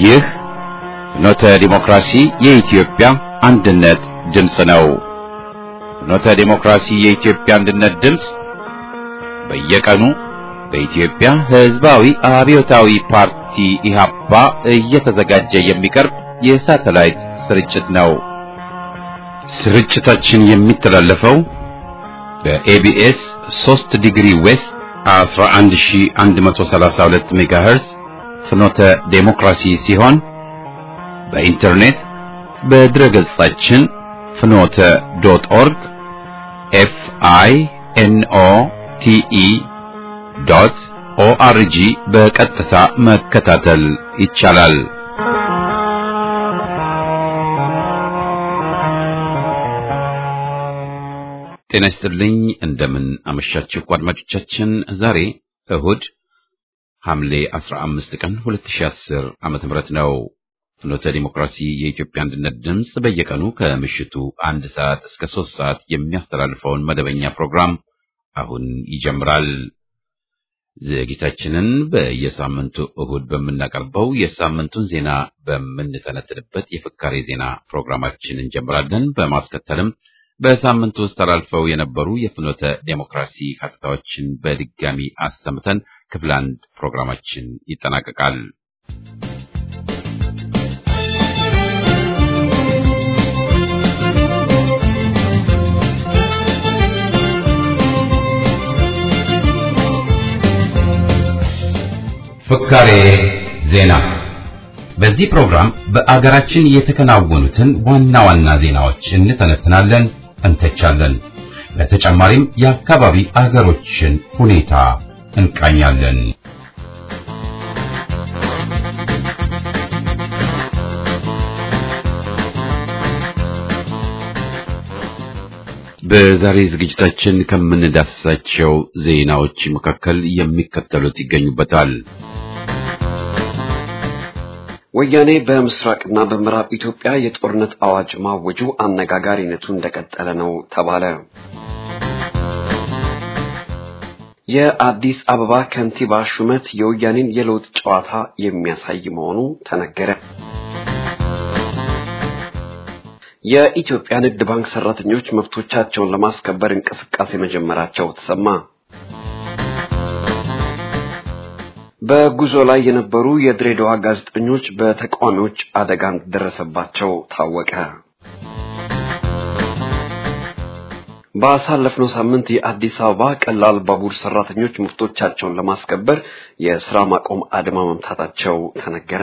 ይህ ፍኖተ ዲሞክራሲ የኢትዮጵያ አንድነት ድምፅ ነው። ፍኖተ ዲሞክራሲ የኢትዮጵያ አንድነት ድምፅ በየቀኑ በኢትዮጵያ ሕዝባዊ አብዮታዊ ፓርቲ ኢህአፓ እየተዘጋጀ የሚቀርብ የሳተላይት ስርጭት ነው። ስርጭታችን የሚተላለፈው በኤቢኤስ 3 ዲግሪ ዌስት 11132 ሜጋሄርዝ ፍኖተ ዴሞክራሲ ሲሆን በኢንተርኔት በድረገጻችን ፍኖተ ዶት ኦርግ ኤፍ አይ ኤን ኦ ቲ ኢ ዶት ኦአርጂ በቀጥታ መከታተል ይቻላል። ጤና ይስጥልኝ። እንደምን አመሻችሁ አድማጮቻችን። ዛሬ እሁድ ሐምሌ 15 ቀን 2010 ዓመተ ምህረት ነው። ፍኖተ ዲሞክራሲ የኢትዮጵያ አንድነት ድምፅ በየቀኑ ከምሽቱ አንድ ሰዓት እስከ ሶስት ሰዓት የሚያስተላልፈውን መደበኛ ፕሮግራም አሁን ይጀምራል። ዝግጅታችንን በየሳምንቱ እሁድ በምናቀርበው የሳምንቱን ዜና በምንተነትንበት የፍካሬ ዜና ፕሮግራማችን እንጀምራለን። በማስከተልም በሳምንቱ ውስጥ ተላልፈው የነበሩ የፍኖተ ዴሞክራሲ ሀተታዎችን በድጋሚ አሰምተን ክፍል አንድ ፕሮግራማችን ይጠናቀቃል። ፍካሬ ዜና። በዚህ ፕሮግራም በአገራችን የተከናወኑትን ዋና ዋና ዜናዎች እንተነትናለን፣ እንተቻለን። በተጨማሪም የአካባቢ አገሮችን ሁኔታ እንቃኛለን። በዛሬ ዝግጅታችን ከምንዳስሳቸው ዜናዎች መካከል የሚከተሉት ይገኙበታል። ወያኔ በምስራቅና በምዕራብ ኢትዮጵያ የጦርነት አዋጅ ማወጁ አነጋጋሪነቱ እንደቀጠለ ነው ተባለ። የአዲስ አበባ ከንቲባ ሹመት የወያኔን የለውጥ ጨዋታ የሚያሳይ መሆኑ ተነገረ። የኢትዮጵያ ንግድ ባንክ ሰራተኞች መብቶቻቸውን ለማስከበር እንቅስቃሴ መጀመራቸው ተሰማ። በጉዞ ላይ የነበሩ የድሬዳዋ ጋዜጠኞች በተቃዋሚዎች አደጋ እንደደረሰባቸው ታወቀ። ባሳለፍነው ሳምንት የአዲስ አበባ ቀላል ባቡር ሰራተኞች መብቶቻቸውን ለማስከበር የስራ ማቆም አድማ መምታታቸው ተነገረ።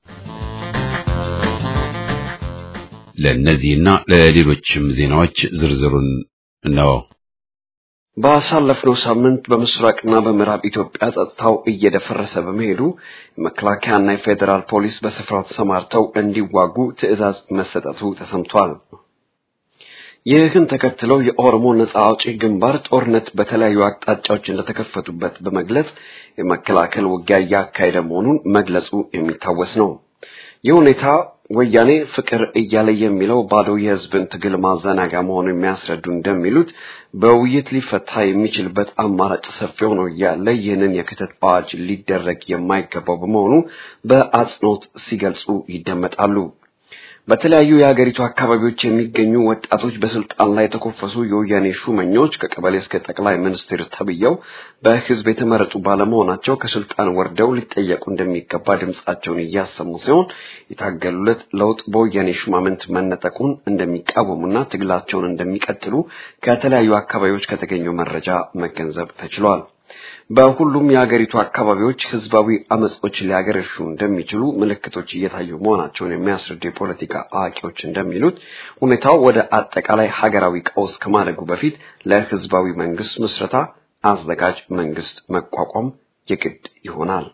ለእነዚህና ለሌሎችም ዜናዎች ዝርዝሩን ነው። ባሳለፍነው ሳምንት በምስራቅና በምዕራብ ኢትዮጵያ ጸጥታው እየደፈረሰ በመሄዱ መከላከያና የፌዴራል ፖሊስ በስፍራው ተሰማርተው እንዲዋጉ ትዕዛዝ መሰጠቱ ተሰምቷል። ይህን ተከትለው የኦሮሞ ነጻ አውጪ ግንባር ጦርነት በተለያዩ አቅጣጫዎች እንደተከፈቱበት በመግለጽ የመከላከል ውጊያ እያካሄደ መሆኑን መግለጹ የሚታወስ ነው። ይህ ሁኔታ ወያኔ ፍቅር እያለ የሚለው ባዶ የሕዝብን ትግል ማዘናጋ መሆኑ የሚያስረዱ እንደሚሉት በውይይት ሊፈታ የሚችልበት አማራጭ ሰፊ ሆኖ እያለ ይህንን የክተት አዋጅ ሊደረግ የማይገባው በመሆኑ በአጽንኦት ሲገልጹ ይደመጣሉ። በተለያዩ የሀገሪቱ አካባቢዎች የሚገኙ ወጣቶች በስልጣን ላይ የተኮፈሱ የወያኔ ሹመኞች ከቀበሌ እስከ ጠቅላይ ሚኒስትር ተብየው በህዝብ የተመረጡ ባለመሆናቸው ከስልጣን ወርደው ሊጠየቁ እንደሚገባ ድምጻቸውን እያሰሙ ሲሆን የታገሉለት ለውጥ በወያኔ ሹማምንት መነጠቁን እንደሚቃወሙና ትግላቸውን እንደሚቀጥሉ ከተለያዩ አካባቢዎች ከተገኘው መረጃ መገንዘብ ተችሏል። በሁሉም የሀገሪቱ አካባቢዎች ህዝባዊ አመጾች ሊያገረሹ እንደሚችሉ ምልክቶች እየታዩ መሆናቸውን የሚያስረዱ የፖለቲካ አዋቂዎች እንደሚሉት ሁኔታው ወደ አጠቃላይ ሀገራዊ ቀውስ ከማደጉ በፊት ለህዝባዊ መንግስት ምስረታ አዘጋጅ መንግስት መቋቋም የግድ ይሆናል።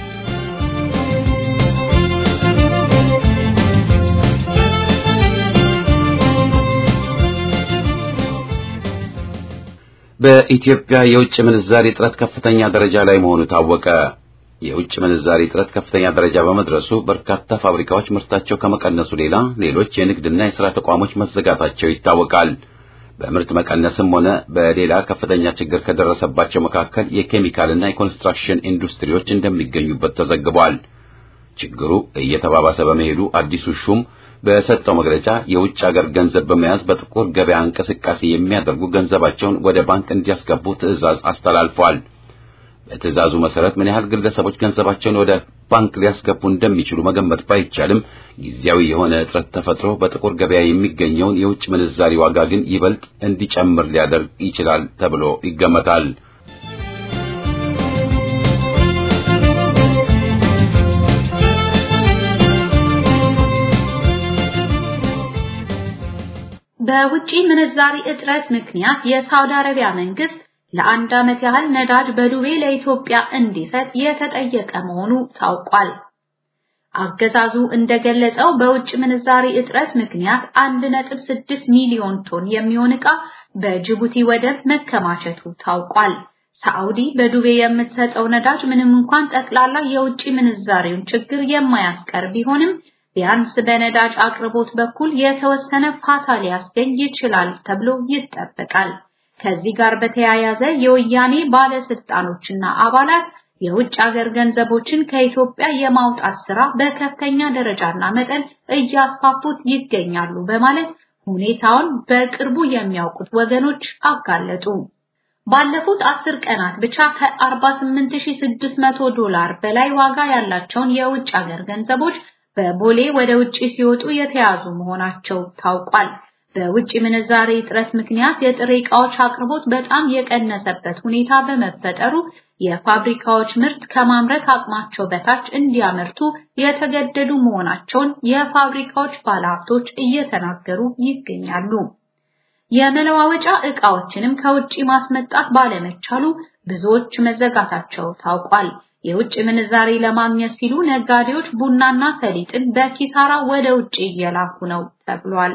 በኢትዮጵያ የውጭ ምንዛሪ እጥረት ከፍተኛ ደረጃ ላይ መሆኑ ታወቀ። የውጭ ምንዛሪ እጥረት ከፍተኛ ደረጃ በመድረሱ በርካታ ፋብሪካዎች ምርታቸው ከመቀነሱ ሌላ ሌሎች የንግድና የሥራ ተቋሞች መዘጋታቸው ይታወቃል። በምርት መቀነስም ሆነ በሌላ ከፍተኛ ችግር ከደረሰባቸው መካከል የኬሚካልና የኮንስትራክሽን ኢንዱስትሪዎች እንደሚገኙበት ተዘግቧል። ችግሩ እየተባባሰ በመሄዱ አዲሱ ሹም በሰጠው መግለጫ የውጭ ሀገር ገንዘብ በመያዝ በጥቁር ገበያ እንቅስቃሴ የሚያደርጉ ገንዘባቸውን ወደ ባንክ እንዲያስገቡ ትዕዛዝ አስተላልፏል። በትዕዛዙ መሰረት ምን ያህል ግለሰቦች ገንዘባቸውን ወደ ባንክ ሊያስገቡ እንደሚችሉ መገመት ባይቻልም ጊዜያዊ የሆነ እጥረት ተፈጥሮ በጥቁር ገበያ የሚገኘውን የውጭ ምንዛሪ ዋጋ ግን ይበልጥ እንዲጨምር ሊያደርግ ይችላል ተብሎ ይገመታል። በውጪ ምንዛሪ እጥረት ምክንያት የሳውዲ አረቢያ መንግስት ለአንድ ዓመት ያህል ነዳጅ በዱቤ ለኢትዮጵያ እንዲሰጥ የተጠየቀ መሆኑ ታውቋል። አገዛዙ እንደገለጸው በውጭ ምንዛሪ እጥረት ምክንያት 1.6 ሚሊዮን ቶን የሚሆን ዕቃ በጅቡቲ ወደብ መከማቸቱ ታውቋል። ሳዑዲ በዱቤ የምትሰጠው ነዳጅ ምንም እንኳን ጠቅላላ የውጭ ምንዛሬውን ችግር የማያስቀር ቢሆንም ቢያንስ በነዳጅ አቅርቦት በኩል የተወሰነ ፋታ ሊያስገኝ ይችላል ተብሎ ይጠበቃል። ከዚህ ጋር በተያያዘ የወያኔ ባለስልጣኖችና አባላት የውጭ ሀገር ገንዘቦችን ከኢትዮጵያ የማውጣት ስራ በከፍተኛ ደረጃና መጠን እያስፋፉት ይገኛሉ በማለት ሁኔታውን በቅርቡ የሚያውቁት ወገኖች አጋለጡ። ባለፉት አስር ቀናት ብቻ ከ48600 ዶላር በላይ ዋጋ ያላቸውን የውጭ ሀገር ገንዘቦች በቦሌ ወደ ውጪ ሲወጡ የተያዙ መሆናቸው ታውቋል። በውጭ ምንዛሬ እጥረት ምክንያት የጥሬ ዕቃዎች አቅርቦት በጣም የቀነሰበት ሁኔታ በመፈጠሩ የፋብሪካዎች ምርት ከማምረት አቅማቸው በታች እንዲያመርቱ የተገደዱ መሆናቸውን የፋብሪካዎች ባለሀብቶች እየተናገሩ ይገኛሉ። የመለዋወጫ ዕቃዎችንም ከውጪ ማስመጣት ባለመቻሉ ብዙዎች መዘጋታቸው ታውቋል። የውጭ ምንዛሬ ለማግኘት ሲሉ ነጋዴዎች ቡናና ሰሊጥን በኪሳራ ወደ ውጭ እየላኩ ነው ተብሏል።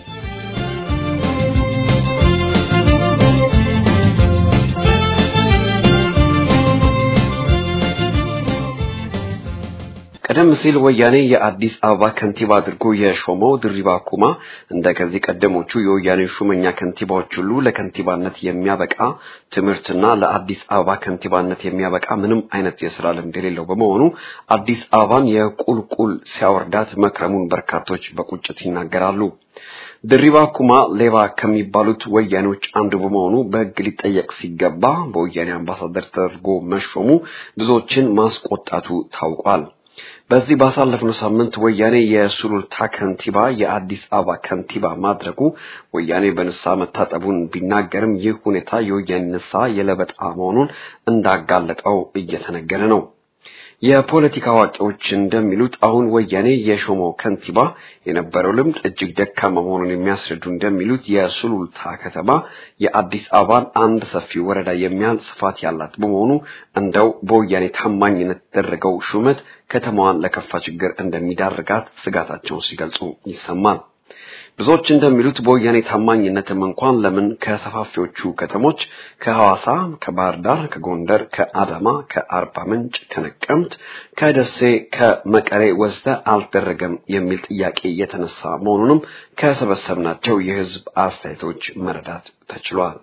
ቀደም ሲል ወያኔ የአዲስ አበባ ከንቲባ አድርጎ የሾመው ድሪባ ኩማ እንደ ከዚህ ቀደሞቹ የወያኔ ሹመኛ ከንቲባዎች ሁሉ ለከንቲባነት የሚያበቃ ትምህርትና ለአዲስ አበባ ከንቲባነት የሚያበቃ ምንም አይነት የስራ ልምድ የሌለው በመሆኑ አዲስ አበባን የቁልቁል ሲያወርዳት መክረሙን በርካቶች በቁጭት ይናገራሉ። ድሪባ ኩማ ሌባ ከሚባሉት ወያኔዎች አንዱ በመሆኑ በሕግ ሊጠየቅ ሲገባ በወያኔ አምባሳደር ተደርጎ መሾሙ ብዙዎችን ማስቆጣቱ ታውቋል። በዚህ ባሳለፍነው ሳምንት ወያኔ የሱሉልታ ከንቲባ የአዲስ አበባ ከንቲባ ማድረጉ ወያኔ በንስሐ መታጠቡን ቢናገርም ይህ ሁኔታ የወያኔ ንስሐ የለበጣ መሆኑን እንዳጋለጠው እየተነገረ ነው። የፖለቲካ አዋቂዎች እንደሚሉት አሁን ወያኔ የሾመው ከንቲባ የነበረው ልምድ እጅግ ደካማ መሆኑን የሚያስረዱ እንደሚሉት የሱሉልታ ከተማ የአዲስ አበባን አንድ ሰፊ ወረዳ የሚያህል ስፋት ያላት በመሆኑ እንደው በወያኔ ታማኝነት የተደረገው ሹመት ከተማዋን ለከፋ ችግር እንደሚዳርጋት ስጋታቸውን ሲገልጹ ይሰማል። ብዙዎች እንደሚሉት በወያኔ ታማኝነትም እንኳን ለምን ከሰፋፊዎቹ ከተሞች ከሐዋሳ፣ ከባህር ዳር፣ ከጎንደር፣ ከአዳማ፣ ከአርባ ምንጭ፣ ከነቀምት፣ ከደሴ፣ ከመቀሌ ወስደ አልተደረገም የሚል ጥያቄ የተነሳ መሆኑንም ከሰበሰብናቸው የሕዝብ አስተያየቶች መረዳት ተችሏል።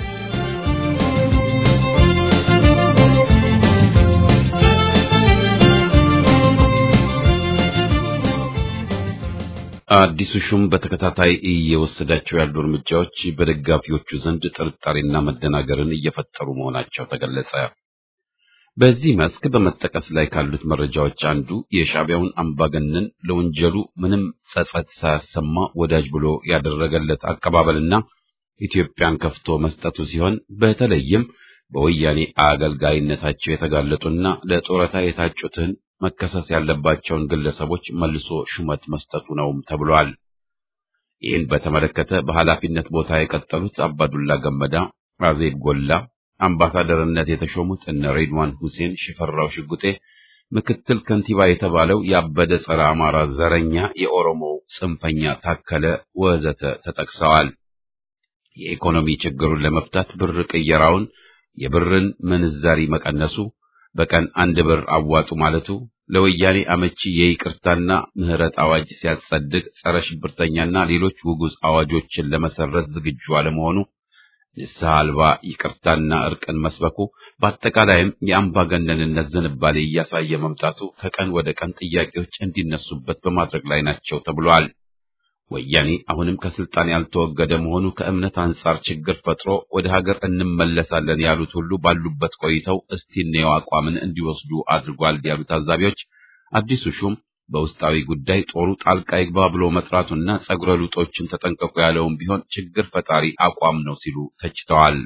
አዲሱ ሹም በተከታታይ እየወሰዳቸው ያሉ እርምጃዎች በደጋፊዎቹ ዘንድ ጥርጣሬና መደናገርን እየፈጠሩ መሆናቸው ተገለጸ። በዚህ መስክ በመጠቀስ ላይ ካሉት መረጃዎች አንዱ የሻዕቢያውን አምባገነን ለወንጀሉ ምንም ጸጸት ሳያሰማ ወዳጅ ብሎ ያደረገለት አቀባበልና ኢትዮጵያን ከፍቶ መስጠቱ ሲሆን በተለይም በወያኔ አገልጋይነታቸው የተጋለጡና ለጡረታ የታጩትን መከሰስ ያለባቸውን ግለሰቦች መልሶ ሹመት መስጠቱ ነውም ተብሏል። ይህን በተመለከተ በኃላፊነት ቦታ የቀጠሉት አባዱላ ገመዳ፣ አዜብ ጎላ፣ አምባሳደርነት የተሾሙት እነ ሬድዋን ሁሴን፣ ሽፈራው ሽጉጤ፣ ምክትል ከንቲባ የተባለው ያበደ ጸረ አማራ ዘረኛ የኦሮሞ ጽንፈኛ ታከለ ወዘተ ተጠቅሰዋል። የኢኮኖሚ ችግሩን ለመፍታት ብር ቅየራውን፣ የብርን ምንዛሪ መቀነሱ በቀን አንድ ብር አዋጡ ማለቱ ለወያኔ አመቺ የይቅርታና ምህረት አዋጅ ሲያጸድቅ ጸረ ሽብርተኛና ሌሎች ውጉዝ አዋጆችን ለመሰረዝ ዝግጁ አለመሆኑ ንስሐ አልባ ይቅርታና እርቅን መስበኩ በአጠቃላይም የአምባገነንነት ዝንባሌ እያሳየ መምጣቱ ከቀን ወደ ቀን ጥያቄዎች እንዲነሱበት በማድረግ ላይ ናቸው ተብሏል። ወያኔ አሁንም ከስልጣን ያልተወገደ መሆኑ ከእምነት አንጻር ችግር ፈጥሮ ወደ ሀገር እንመለሳለን ያሉት ሁሉ ባሉበት ቆይተው እስቲ እንየው አቋምን እንዲወስዱ አድርጓል ያሉ ታዛቢዎች አዲሱ ሹም በውስጣዊ ጉዳይ ጦሩ ጣልቃ ይግባ ብሎ መጥራቱና ጸጉረ ልጦችን ተጠንቀቁ ያለውም ቢሆን ችግር ፈጣሪ አቋም ነው ሲሉ ተችተዋል።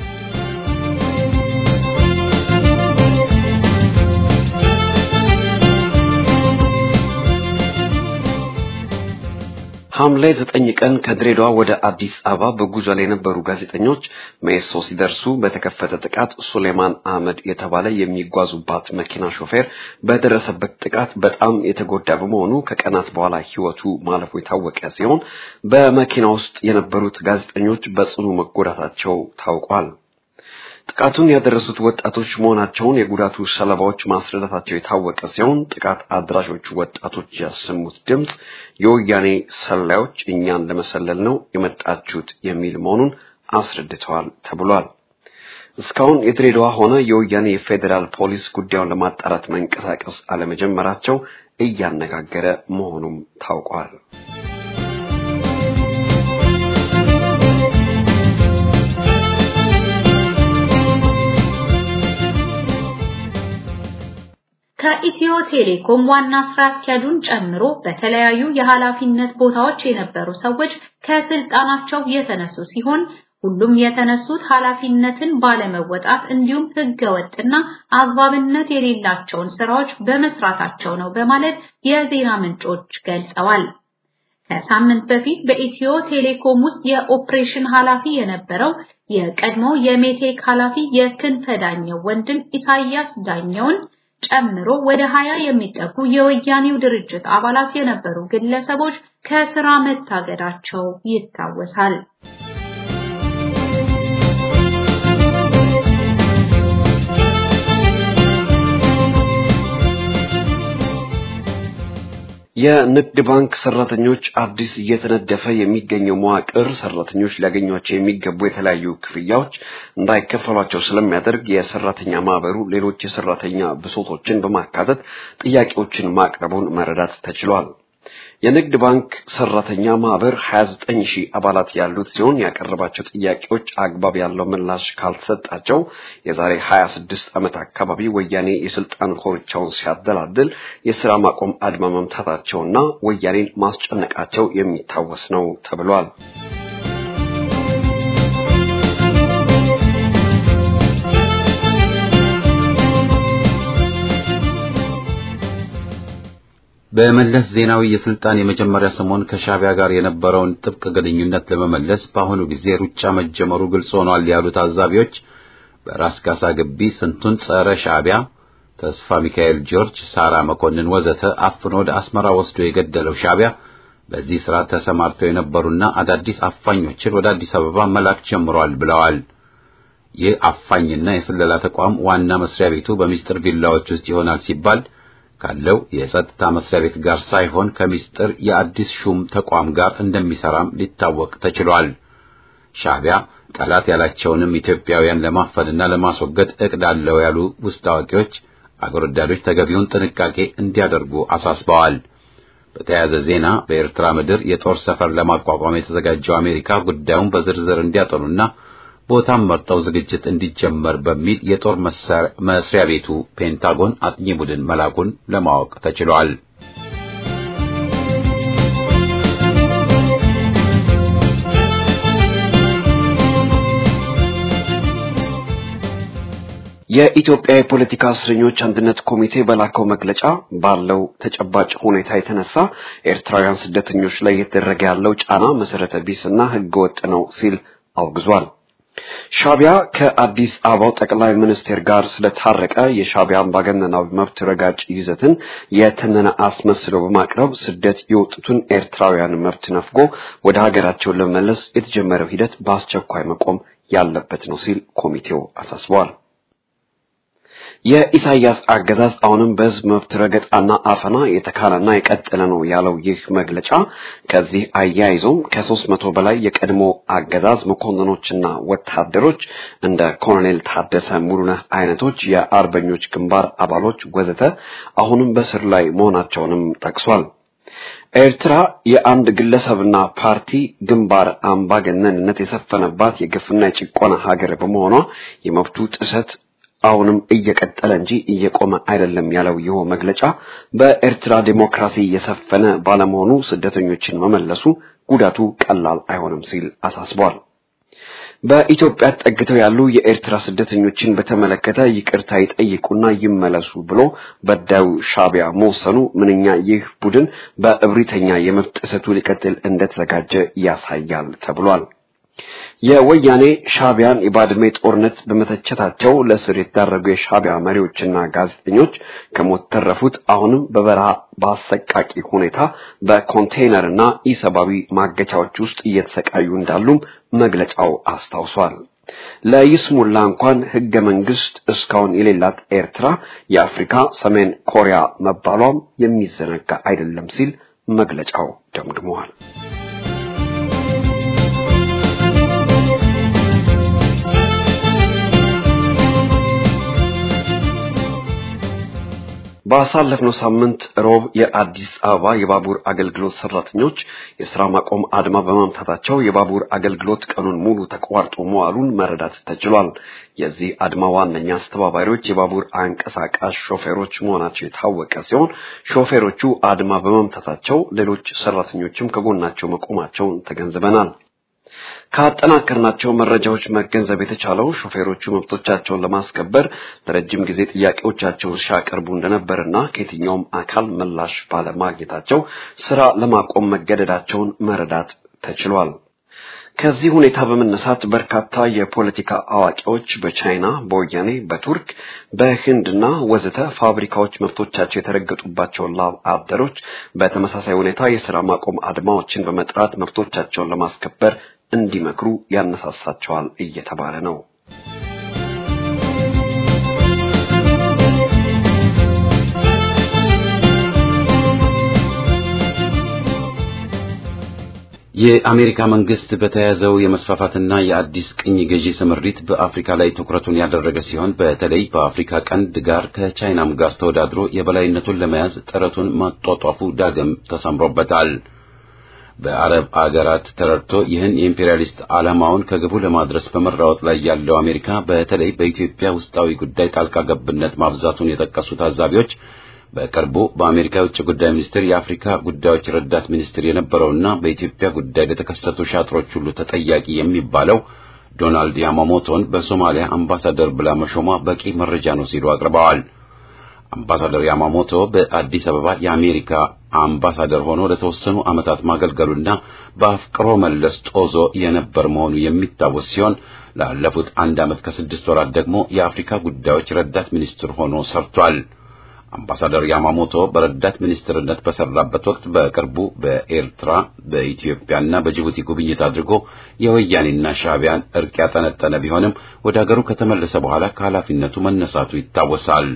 ሐምሌ ዘጠኝ ቀን ከድሬዳዋ ወደ አዲስ አበባ በጉዞ ላይ የነበሩ ጋዜጠኞች ሜሶ ሲደርሱ በተከፈተ ጥቃት ሱሌማን አህመድ የተባለ የሚጓዙባት መኪና ሾፌር በደረሰበት ጥቃት በጣም የተጎዳ በመሆኑ ከቀናት በኋላ ሕይወቱ ማለፉ የታወቀ ሲሆን በመኪና ውስጥ የነበሩት ጋዜጠኞች በጽኑ መጎዳታቸው ታውቋል። ጥቃቱን ያደረሱት ወጣቶች መሆናቸውን የጉዳቱ ሰለባዎች ማስረዳታቸው የታወቀ ሲሆን ጥቃት አድራሾቹ ወጣቶች ያሰሙት ድምፅ የወያኔ ሰላዮች እኛን ለመሰለል ነው የመጣችሁት የሚል መሆኑን አስረድተዋል ተብሏል። እስካሁን የድሬዳዋ ሆነ የወያኔ የፌዴራል ፖሊስ ጉዳዩን ለማጣራት መንቀሳቀስ አለመጀመራቸው እያነጋገረ መሆኑም ታውቋል። ከኢትዮ ቴሌኮም ዋና ስራ አስኪያጁን ጨምሮ በተለያዩ የኃላፊነት ቦታዎች የነበሩ ሰዎች ከስልጣናቸው የተነሱ ሲሆን ሁሉም የተነሱት ኃላፊነትን ባለመወጣት እንዲሁም ህገወጥና አግባብነት የሌላቸውን ስራዎች በመስራታቸው ነው በማለት የዜና ምንጮች ገልጸዋል። ከሳምንት በፊት በኢትዮ ቴሌኮም ውስጥ የኦፕሬሽን ኃላፊ የነበረው የቀድሞ የሜቴክ ኃላፊ የክንፈ ዳኘው ወንድም ኢሳያስ ዳኘውን ጨምሮ ወደ ሀያ የሚጠጉ የወያኔው ድርጅት አባላት የነበሩ ግለሰቦች ከስራ መታገዳቸው ይታወሳል። የንግድ ባንክ ሰራተኞች አዲስ እየተነደፈ የሚገኘው መዋቅር ሰራተኞች ሊያገኟቸው የሚገቡ የተለያዩ ክፍያዎች እንዳይከፈሏቸው ስለሚያደርግ የሰራተኛ ማህበሩ ሌሎች የሰራተኛ ብሶቶችን በማካተት ጥያቄዎችን ማቅረቡን መረዳት ተችሏል። የንግድ ባንክ ሰራተኛ ማህበር 29 ሺህ አባላት ያሉት ሲሆን ያቀረባቸው ጥያቄዎች አግባብ ያለው ምላሽ ካልተሰጣቸው የዛሬ 26 ዓመት አካባቢ ወያኔ የስልጣን ኮርቻውን ሲያደላድል የስራ ማቆም አድማ መምታታቸውና ወያኔን ማስጨነቃቸው የሚታወስ ነው ተብሏል። በመለስ ዜናዊ የስልጣን የመጀመሪያ ሰሞን ከሻዕቢያ ጋር የነበረውን ጥብቅ ግንኙነት ለመመለስ በአሁኑ ጊዜ ሩጫ መጀመሩ ግልጽ ሆኗል ያሉ ታዛቢዎች በራስ ካሳ ግቢ ስንቱን ጸረ ሻዕቢያ ተስፋ ሚካኤል ጆርጅ፣ ሳራ መኮንን ወዘተ አፍኖ ወደ አስመራ ወስዶ የገደለው ሻዕቢያ በዚህ ስራ ተሰማርተው የነበሩና አዳዲስ አፋኞችን ወደ አዲስ አበባ መላክ ጀምሯል ብለዋል። ይህ አፋኝና የስለላ ተቋም ዋና መስሪያ ቤቱ በሚስጥር ቪላዎች ውስጥ ይሆናል ሲባል ካለው የጸጥታ መስሪያ ቤት ጋር ሳይሆን ከሚስጥር የአዲስ ሹም ተቋም ጋር እንደሚሰራም ሊታወቅ ተችሏል። ሻዕቢያ ጠላት ያላቸውንም ኢትዮጵያውያን ለማፈንና ለማስወገድ እቅድ አለው ያሉ ውስጥ አዋቂዎች አገር ወዳዶች ተገቢውን ጥንቃቄ እንዲያደርጉ አሳስበዋል። በተያያዘ ዜና በኤርትራ ምድር የጦር ሰፈር ለማቋቋም የተዘጋጀው አሜሪካ ጉዳዩን በዝርዝር እንዲያጠኑና ቦታም መርጠው ዝግጅት እንዲጀመር በሚል የጦር መስሪያ ቤቱ ፔንታጎን አጥኚ ቡድን መላኩን ለማወቅ ተችሏል። የኢትዮጵያ የፖለቲካ እስረኞች አንድነት ኮሚቴ በላከው መግለጫ ባለው ተጨባጭ ሁኔታ የተነሳ ኤርትራውያን ስደተኞች ላይ እየተደረገ ያለው ጫና መሰረተ ቢስና ሕገወጥ ነው ሲል አውግዟል። ሻዕቢያ ከአዲስ አበባው ጠቅላይ ሚኒስቴር ጋር ስለታረቀ የሻዕቢያ አምባገነናዊ መብት ረጋጭ ይዘትን የተነነ አስመስሎ በማቅረብ ስደት የወጡትን ኤርትራውያን መብት ነፍጎ ወደ ሀገራቸው ለመመለስ የተጀመረው ሂደት በአስቸኳይ መቆም ያለበት ነው ሲል ኮሚቴው አሳስበዋል። የኢሳያስ አገዛዝ አሁንም በህዝብ መብት ረገጣና አፈና የተካለና የቀጠለ ነው ያለው ይህ መግለጫ ከዚህ አያይዞም ከሶስት መቶ በላይ የቀድሞ አገዛዝ መኮንኖችና ወታደሮች እንደ ኮሎኔል ታደሰ ሙሉነህ አይነቶች የአርበኞች ግንባር አባሎች ወዘተ አሁንም በስር ላይ መሆናቸውንም ጠቅሷል። ኤርትራ የአንድ ግለሰብና ፓርቲ ግንባር አምባገነንነት የሰፈነባት የግፍና የጭቆና ሀገር በመሆኗ የመብቱ ጥሰት አሁንም እየቀጠለ እንጂ እየቆመ አይደለም ያለው ይኸው መግለጫ በኤርትራ ዴሞክራሲ የሰፈነ ባለመሆኑ ስደተኞችን መመለሱ ጉዳቱ ቀላል አይሆንም ሲል አሳስቧል። በኢትዮጵያ ተጠግተው ያሉ የኤርትራ ስደተኞችን በተመለከተ ይቅርታ ይጠይቁና ይመለሱ ብሎ በዳዩ ሻቢያ መወሰኑ ምንኛ ይህ ቡድን በእብሪተኛ የመብት ጥሰቱ ሊቀጥል እንደተዘጋጀ ያሳያል ተብሏል። የወያኔ ሻቢያን የባድሜ ጦርነት በመተቸታቸው ለእስር የተዳረጉ የሻቢያ መሪዎችና ጋዜጠኞች ከሞት ተረፉት አሁንም በበረሃ በአሰቃቂ ሁኔታ በኮንቴይነርና ኢሰብአዊ ማገቻዎች ውስጥ እየተሰቃዩ እንዳሉም መግለጫው አስታውሷል። ለይስሙላ እንኳን ህገ መንግስት እስካሁን የሌላት ኤርትራ የአፍሪካ ሰሜን ኮሪያ መባሏም የሚዘነጋ አይደለም ሲል መግለጫው ደምድመዋል። ባሳለፍነው ሳምንት ሮብ የአዲስ አበባ የባቡር አገልግሎት ሰራተኞች የስራ ማቆም አድማ በማምታታቸው የባቡር አገልግሎት ቀኑን ሙሉ ተቋርጦ መዋሉን መረዳት ተችሏል። የዚህ አድማ ዋነኛ አስተባባሪዎች የባቡር አንቀሳቃሽ ሾፌሮች መሆናቸው የታወቀ ሲሆን ሾፌሮቹ አድማ በማምታታቸው ሌሎች ሰራተኞችም ከጎናቸው መቆማቸውን ተገንዝበናል። ካጠናከርናቸው መረጃዎች መገንዘብ የተቻለው ሾፌሮቹ መብቶቻቸውን ለማስከበር ለረጅም ጊዜ ጥያቄዎቻቸውን ሲያቀርቡ እንደነበርና ከየትኛውም አካል ምላሽ ባለማግኘታቸው ስራ ለማቆም መገደዳቸውን መረዳት ተችሏል። ከዚህ ሁኔታ በመነሳት በርካታ የፖለቲካ አዋቂዎች በቻይና፣ በወያኔ፣ በቱርክ፣ በህንድና ወዘተ ፋብሪካዎች መብቶቻቸው የተረገጡባቸውን ላብ አደሮች በተመሳሳይ ሁኔታ የስራ ማቆም አድማዎችን በመጥራት መብቶቻቸውን ለማስከበር እንዲመክሩ ያነሳሳቸዋል እየተባለ ነው። የአሜሪካ መንግስት በተያዘው የመስፋፋትና የአዲስ ቅኝ ገዢ ስምሪት በአፍሪካ ላይ ትኩረቱን ያደረገ ሲሆን በተለይ በአፍሪካ ቀንድ ጋር ከቻይናም ጋር ተወዳድሮ የበላይነቱን ለመያዝ ጥረቱን ማጧጧፉ ዳግም ተሰምሮበታል። በአረብ አገራት ተረድቶ ይህን የኢምፔሪያሊስት ዓላማውን ከግቡ ለማድረስ በመራወጥ ላይ ያለው አሜሪካ በተለይ በኢትዮጵያ ውስጣዊ ጉዳይ ጣልቃ ገብነት ማብዛቱን የጠቀሱ ታዛቢዎች በቅርቡ በአሜሪካ የውጭ ጉዳይ ሚኒስቴር የአፍሪካ ጉዳዮች ረዳት ሚኒስትር የነበረውና በኢትዮጵያ ጉዳይ ለተከሰቱ ሻጥሮች ሁሉ ተጠያቂ የሚባለው ዶናልድ ያማሞቶን በሶማሊያ አምባሳደር ብላ መሾሟ በቂ መረጃ ነው ሲሉ አቅርበዋል። አምባሳደር ያማሞቶ በአዲስ አበባ የአሜሪካ አምባሳደር ሆኖ ለተወሰኑ ዓመታት ማገልገሉና በአፍቅሮ መለስ ጦዞ የነበር መሆኑ የሚታወስ ሲሆን ላለፉት አንድ ዓመት ከስድስት ወራት ደግሞ የአፍሪካ ጉዳዮች ረዳት ሚኒስትር ሆኖ ሰርቷል። አምባሳደር ያማሞቶ በረዳት ሚኒስትርነት በሰራበት ወቅት በቅርቡ በኤርትራ በኢትዮጵያና በጅቡቲ ጉብኝት አድርጎ የወያኔና ሻዕቢያን እርቅ ያጠነጠነ ቢሆንም ወደ አገሩ ከተመለሰ በኋላ ከኃላፊነቱ መነሳቱ ይታወሳል።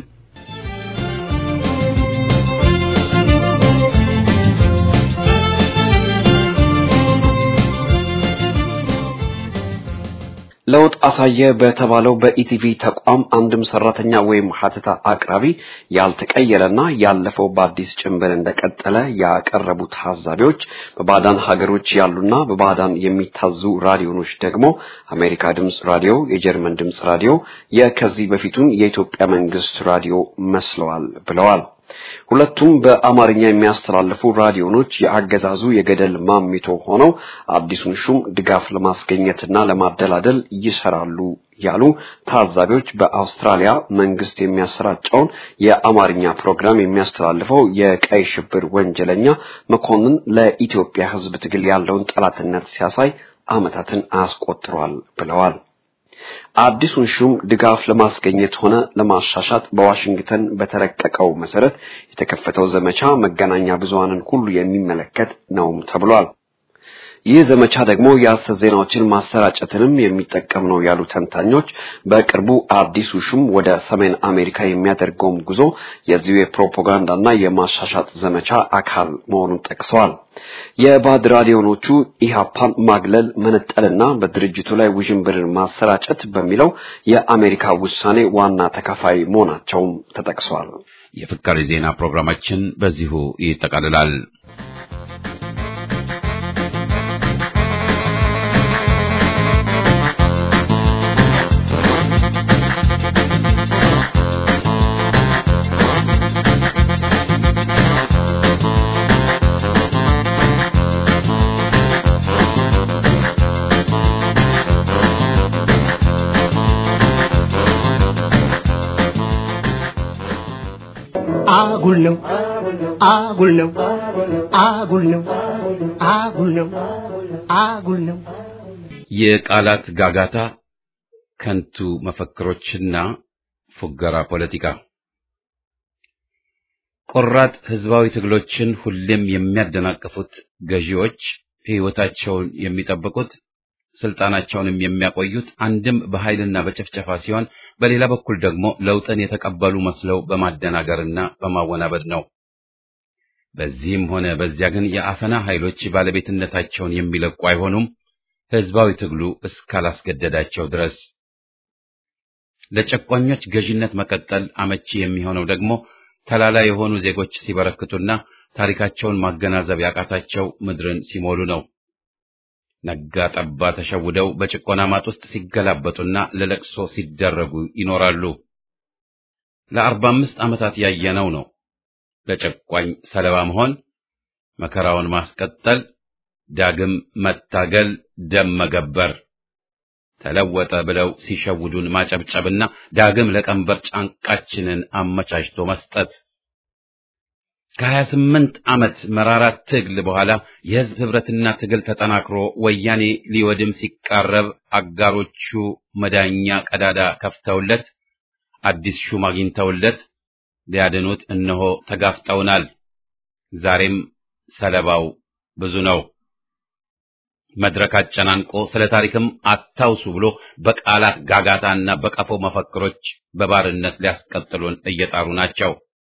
ለውጥ አሳየ በተባለው በኢቲቪ ተቋም አንድም ሰራተኛ ወይም ሀተታ አቅራቢ ያልተቀየረና ያለፈው በአዲስ ጭንብል እንደቀጠለ ያቀረቡ ታዛቢዎች በባዕዳን ሀገሮች ያሉና በባዕዳን የሚታዙ ራዲዮኖች ደግሞ አሜሪካ ድምፅ ራዲዮ፣ የጀርመን ድምፅ ራዲዮ የከዚህ በፊቱን የኢትዮጵያ መንግስት ራዲዮ መስለዋል ብለዋል። ሁለቱም በአማርኛ የሚያስተላልፉ ራዲዮኖች የአገዛዙ የገደል ማሚቶ ሆነው አዲሱን ሹም ድጋፍ ለማስገኘትና ለማደላደል ይሰራሉ ያሉ ታዛቢዎች በአውስትራሊያ መንግስት የሚያሰራጨውን የአማርኛ ፕሮግራም የሚያስተላልፈው የቀይ ሽብር ወንጀለኛ መኮንን ለኢትዮጵያ ሕዝብ ትግል ያለውን ጠላትነት ሲያሳይ ዓመታትን አስቆጥሯል ብለዋል። አዲሱን ሹም ድጋፍ ለማስገኘት ሆነ ለማሻሻጥ በዋሽንግተን በተረቀቀው መሰረት የተከፈተው ዘመቻ መገናኛ ብዙሃንን ሁሉ የሚመለከት ነውም ተብሏል። ይህ ዘመቻ ደግሞ የሐሰት ዜናዎችን ማሰራጨትንም የሚጠቀም ነው ያሉ ተንታኞች በቅርቡ አዲሱ ሹም ወደ ሰሜን አሜሪካ የሚያደርገውም ጉዞ የዚሁ የፕሮፓጋንዳና የማሻሻጥ ዘመቻ አካል መሆኑን ጠቅሰዋል። የባዕድ ራዲዮኖቹ ኢህአፓን ማግለል፣ መነጠልና በድርጅቱ ላይ ውዥንብርን ማሰራጨት በሚለው የአሜሪካ ውሳኔ ዋና ተካፋይ መሆናቸውም ተጠቅሷል። የፍካሪ ዜና ፕሮግራማችን በዚሁ ይጠቃልላል። አጉል ነው አጉል ነው አጉል ነው አጉል ነው አጉል ነው የቃላት ጋጋታ፣ ከንቱ መፈክሮችና ፉገራ ፖለቲካ ቆራጥ ህዝባዊ ትግሎችን ሁሌም የሚያደናቅፉት ገዢዎች ሕይወታቸውን የሚጠብቁት ስልጣናቸውንም የሚያቆዩት አንድም በኃይልና በጭፍጨፋ ሲሆን በሌላ በኩል ደግሞ ለውጥን የተቀበሉ መስለው በማደናገርና በማወናበድ ነው። በዚህም ሆነ በዚያ ግን የአፈና ኃይሎች ባለቤትነታቸውን የሚለቁ አይሆኑም፣ ህዝባዊ ትግሉ እስካላስገደዳቸው ድረስ። ለጨቋኞች ገዥነት መቀጠል አመቺ የሚሆነው ደግሞ ተላላ የሆኑ ዜጎች ሲበረክቱና ታሪካቸውን ማገናዘብ ያቃታቸው ምድርን ሲሞሉ ነው። ነጋ ጠባ ተሸውደው በጭቆና ማጥ ውስጥ ሲገላበጡና ለለቅሶ ሲደረጉ ይኖራሉ። ለአርባ አምስት ዓመታት ያየነው ነው። ለጨቋኝ ሰለባ መሆን፣ መከራውን ማስቀጠል፣ ዳግም መታገል፣ ደም መገበር፣ ተለወጠ ብለው ሲሸውዱን ማጨብጨብና ዳግም ለቀንበር ጫንቃችንን አመቻችቶ መስጠት ከሀያ ስምንት ዓመት መራራ ትግል በኋላ የህዝብ ህብረትና ትግል ተጠናክሮ ወያኔ ሊወድም ሲቃረብ አጋሮቹ መዳኛ ቀዳዳ ከፍተውለት አዲስ ሹም አግኝተውለት ሊያድኑት እነሆ ተጋፍጠውናል። ዛሬም ሰለባው ብዙ ነው። መድረክ አጨናንቆ ስለ ታሪክም አታውሱ ብሎ በቃላት ጋጋታና በቀፎ መፈክሮች በባርነት ሊያስቀጥሉን እየጣሩ ናቸው።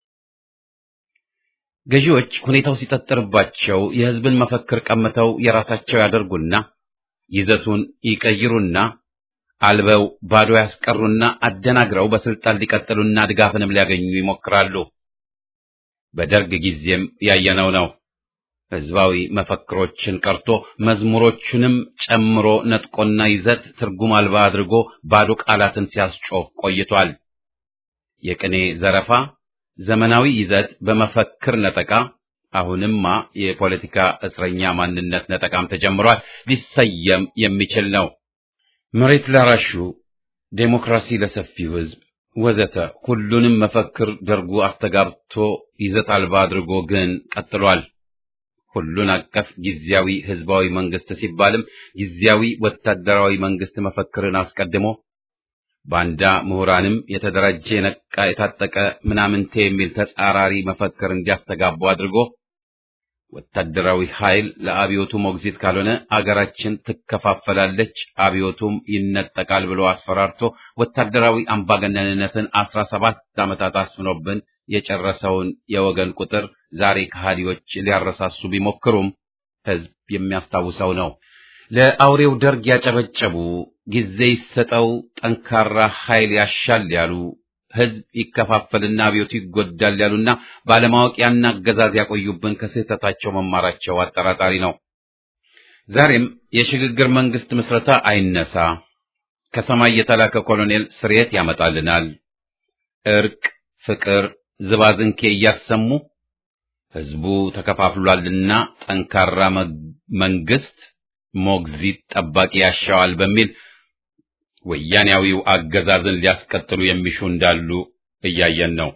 ገዢዎች ሁኔታው ሲጠጥርባቸው የህዝብን መፈክር ቀምተው የራሳቸው ያደርጉና ይዘቱን ይቀይሩና አልበው ባዶ ያስቀሩና አደናግረው በስልጣን ሊቀጥሉና ድጋፍንም ሊያገኙ ይሞክራሉ። በደርግ ጊዜም ያየነው ነው። ህዝባዊ መፈክሮችን ቀርቶ መዝሙሮቹንም ጨምሮ ነጥቆና ይዘት ትርጉም አልባ አድርጎ ባዶ ቃላትን ሲያስጮህ ቆይቷል። የቅኔ ዘረፋ ዘመናዊ ይዘት በመፈክር ነጠቃ፣ አሁንማ የፖለቲካ እስረኛ ማንነት ነጠቃም ተጀምሯል። ሊሰየም የሚችል ነው። መሬት ላራሹ፣ ዴሞክራሲ ለሰፊው ህዝብ ወዘተ ሁሉንም መፈክር ደርጉ አስተጋብቶ ይዘት አልባ አድርጎ ግን ቀጥሏል። ሁሉን አቀፍ ጊዜያዊ ህዝባዊ መንግስት ሲባልም ጊዜያዊ ወታደራዊ መንግስት መፈክርን አስቀድሞ ባንዳ ምሁራንም የተደራጀ የነቃ የታጠቀ ምናምንቴ የሚል ተጻራሪ መፈክር እንዲያስተጋቡ አድርጎ ወታደራዊ ኃይል ለአብዮቱ ሞግዚት ካልሆነ አገራችን ትከፋፈላለች፣ አብዮቱም ይነጠቃል ብሎ አስፈራርቶ ወታደራዊ አምባገነንነትን አስራ ሰባት ዓመታት አስፍኖብን የጨረሰውን የወገን ቁጥር ዛሬ ከሃዲዎች ሊያረሳሱ ቢሞክሩም ህዝብ የሚያስታውሰው ነው። ለአውሬው ደርግ ያጨበጨቡ ጊዜ ይሰጠው ጠንካራ ኃይል ያሻል ያሉ ህዝብ ይከፋፈልና አብዮቱ ይጎዳል ያሉና ባለማወቅ ያን አገዛዝ ያቆዩብን ከስህተታቸው መማራቸው አጠራጣሪ ነው። ዛሬም የሽግግር መንግስት ምስረታ አይነሳ፣ ከሰማይ የተላከ ኮሎኔል ስርየት ያመጣልናል፣ እርቅ፣ ፍቅር፣ ዝባዝንኬ እያሰሙ ህዝቡ ተከፋፍሏልና ጠንካራ መንግስት ሞግዚት ጠባቂ ያሻዋል በሚል ወያኔያዊው አገዛዝን ሊያስቀጥሉ የሚሹ እንዳሉ እያየን ነው።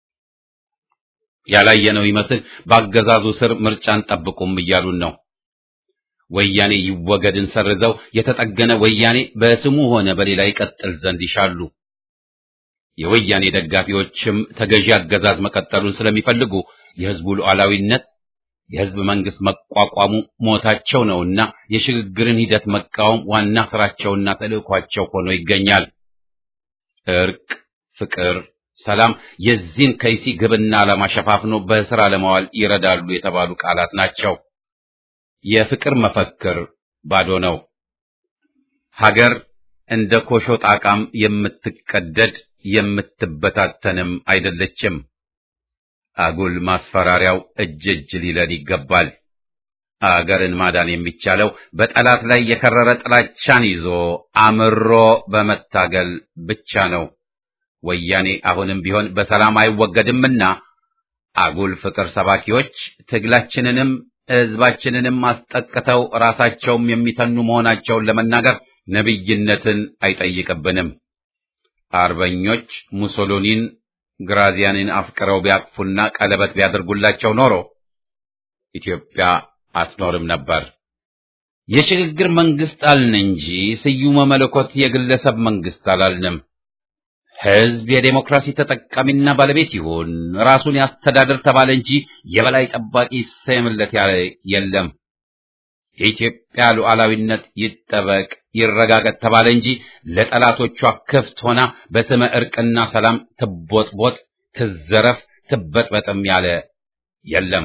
ያላየነው ይመስል በአገዛዙ ስር ምርጫን ጠብቁም እያሉን ነው። ወያኔ ይወገድን ሰርዘው የተጠገነ ወያኔ በስሙ ሆነ በሌላ ይቀጥል ዘንድ ይሻሉ። የወያኔ ደጋፊዎችም ተገዢ አገዛዝ መቀጠሉን ስለሚፈልጉ የህዝቡ ሉዓላዊነት፣ የህዝብ መንግስት መቋቋሙ ሞታቸው ነውና የሽግግርን ሂደት መቃወም ዋና ስራቸውና ተልእኳቸው ሆኖ ይገኛል። እርቅ፣ ፍቅር፣ ሰላም የዚህን ከይሲ ግብና ዓላማ ሸፋፍኖ በስራ ለማዋል ይረዳሉ የተባሉ ቃላት ናቸው። የፍቅር መፈክር ባዶ ነው። ሀገር እንደ ኮሾ ጣቃም የምትቀደድ የምትበታተንም አይደለችም። አጉል ማስፈራሪያው እጅ እጅ ሊለን ይገባል። አገርን ማዳን የሚቻለው በጠላት ላይ የከረረ ጥላቻን ይዞ አምሮ በመታገል ብቻ ነው። ወያኔ አሁንም ቢሆን በሰላም አይወገድምና አጉል ፍቅር ሰባኪዎች ትግላችንንም ሕዝባችንንም አስጠቅተው ራሳቸውም የሚተኑ መሆናቸውን ለመናገር ነቢይነትን አይጠይቅብንም። አርበኞች ሙሶሎኒን ግራዚያንን አፍቅረው ቢያቅፉና ቀለበት ቢያደርጉላቸው ኖሮ ኢትዮጵያ አትኖርም ነበር። የሽግግር መንግስት አልን እንጂ ስዩመ መለኮት የግለሰብ መንግስት አላልንም። ሕዝብ የዴሞክራሲ ተጠቃሚና ባለቤት ይሁን፣ ራሱን ያስተዳድር ተባለ እንጂ የበላይ ጠባቂ ይሰየምለት ያለ የለም። የኢትዮጵያ ሉዓላዊነት ይጠበቅ ይረጋገጥ ተባለ እንጂ ለጠላቶቿ ክፍት ሆና በስመ ዕርቅና ሰላም ትቦጥቦጥ፣ ትዘረፍ፣ ትበጥበጥም ያለ የለም።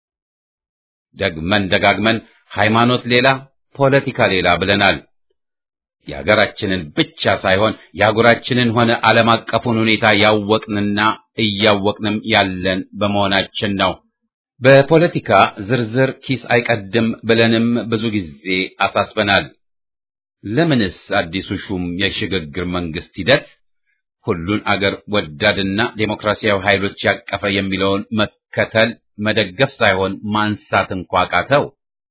ደግመን ደጋግመን ሃይማኖት ሌላ ፖለቲካ ሌላ ብለናል። የሀገራችንን ብቻ ሳይሆን የአህጉራችንን ሆነ ዓለም አቀፉን ሁኔታ ያወቅንና እያወቅንም ያለን በመሆናችን ነው። በፖለቲካ ዝርዝር ኪስ አይቀድም ብለንም ብዙ ጊዜ አሳስበናል። ለምንስ አዲሱ ሹም የሽግግር መንግስት ሂደት ሁሉን አገር ወዳድና ዴሞክራሲያዊ ኃይሎች ያቀፈ የሚለውን መከተል መደገፍ ሳይሆን ማንሳት እንኳ ቃተው?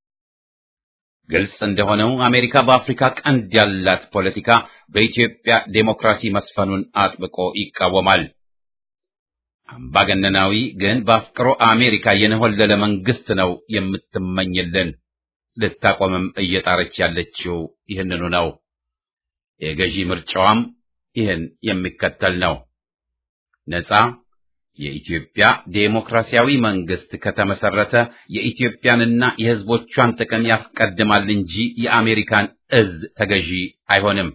ግልጽ እንደሆነው አሜሪካ በአፍሪካ ቀንድ ያላት ፖለቲካ በኢትዮጵያ ዴሞክራሲ መስፈኑን አጥብቆ ይቃወማል። አምባገነናዊ ግን በአፍቅሮ አሜሪካ የነሆለለ መንግስት ነው የምትመኝልን። ልታቆምም እየጣረች ያለችው ይህንኑ ነው። የገዢ ምርጫዋም ይህን የሚከተል ነው። ነጻ የኢትዮጵያ ዴሞክራሲያዊ መንግስት ከተመሰረተ የኢትዮጵያንና የሕዝቦቿን ጥቅም ያስቀድማል እንጂ የአሜሪካን እዝ ተገዢ አይሆንም።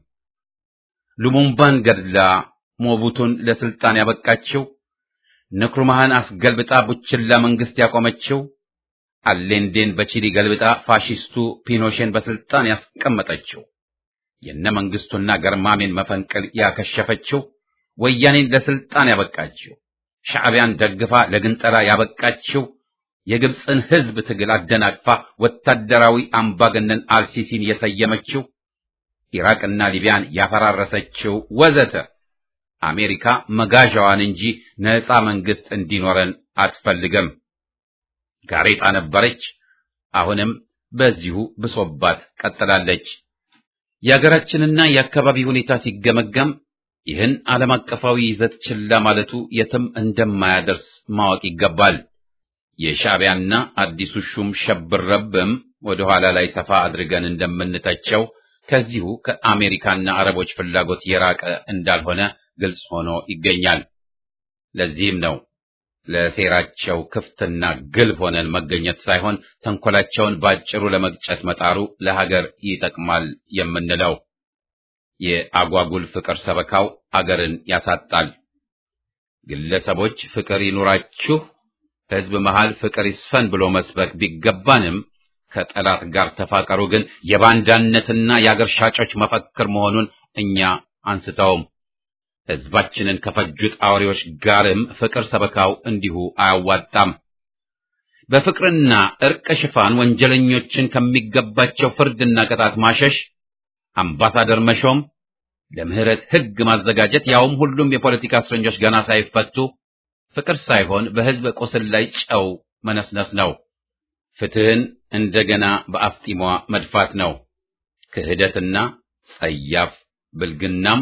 ሉሙምባን ገድላ ሞቡቱን ለስልጣን ያበቃችው፣ ንክሩማህን አስገልብጣ ቡችላ መንግስት ያቆመችው፣ አሌንዴን በቺሊ ገልብጣ ፋሺስቱ ፒኖሼን በስልጣን ያስቀመጠችው፣ የነ መንግስቱና ገርማሜን መፈንቅል ያከሸፈችው፣ ወያኔን ለስልጣን ያበቃችው ሻዕቢያን ደግፋ ለግንጠላ ያበቃችው የግብፅን ህዝብ ትግል አደናቅፋ ወታደራዊ አምባገነን አልሲሲን የሰየመችው ኢራቅና ሊቢያን ያፈራረሰችው ወዘተ አሜሪካ መጋዣዋን እንጂ ነፃ መንግስት እንዲኖረን አትፈልግም። ጋሬጣ ነበረች፣ አሁንም በዚሁ ብሶባት ቀጥላለች። የሀገራችንና የአካባቢ ሁኔታ ሲገመገም ይህን ዓለም አቀፋዊ ይዘት ችላ ማለቱ የትም እንደማያደርስ ማወቅ ይገባል። የሻዕቢያና አዲሱ ሹም ሸብረብም ወደ ኋላ ላይ ሰፋ አድርገን እንደምንተቸው ከዚሁ ከአሜሪካና አረቦች ፍላጎት የራቀ እንዳልሆነ ግልጽ ሆኖ ይገኛል። ለዚህም ነው ለሴራቸው ክፍትና ግልብ ሆነን መገኘት ሳይሆን ተንኮላቸውን ባጭሩ ለመግጨት መጣሩ ለሀገር ይጠቅማል የምንለው። የአጓጉል ፍቅር ሰበካው አገርን ያሳጣል። ግለሰቦች ፍቅር ይኑራችሁ፣ ሕዝብ መሃል ፍቅር ይስፈን ብሎ መስበክ ቢገባንም ከጠላት ጋር ተፋቀሩ ግን የባንዳነትና የአገር ሻጮች መፈክር መሆኑን እኛ አንስተውም። ሕዝባችንን ከፈጁት አውሬዎች ጋርም ፍቅር ሰበካው እንዲሁ አያዋጣም። በፍቅርና ዕርቅ ሽፋን ወንጀለኞችን ከሚገባቸው ፍርድና ቅጣት ማሸሽ አምባሳደር መሾም፣ ለምህረት ሕግ ማዘጋጀት፣ ያውም ሁሉም የፖለቲካ እስረኞች ገና ሳይፈቱ ፍቅር ሳይሆን በሕዝብ ቁስል ላይ ጨው መነስነስ ነው። ፍትህን እንደገና በአፍጢሟ መድፋት ነው። ክህደትና ጸያፍ ብልግናም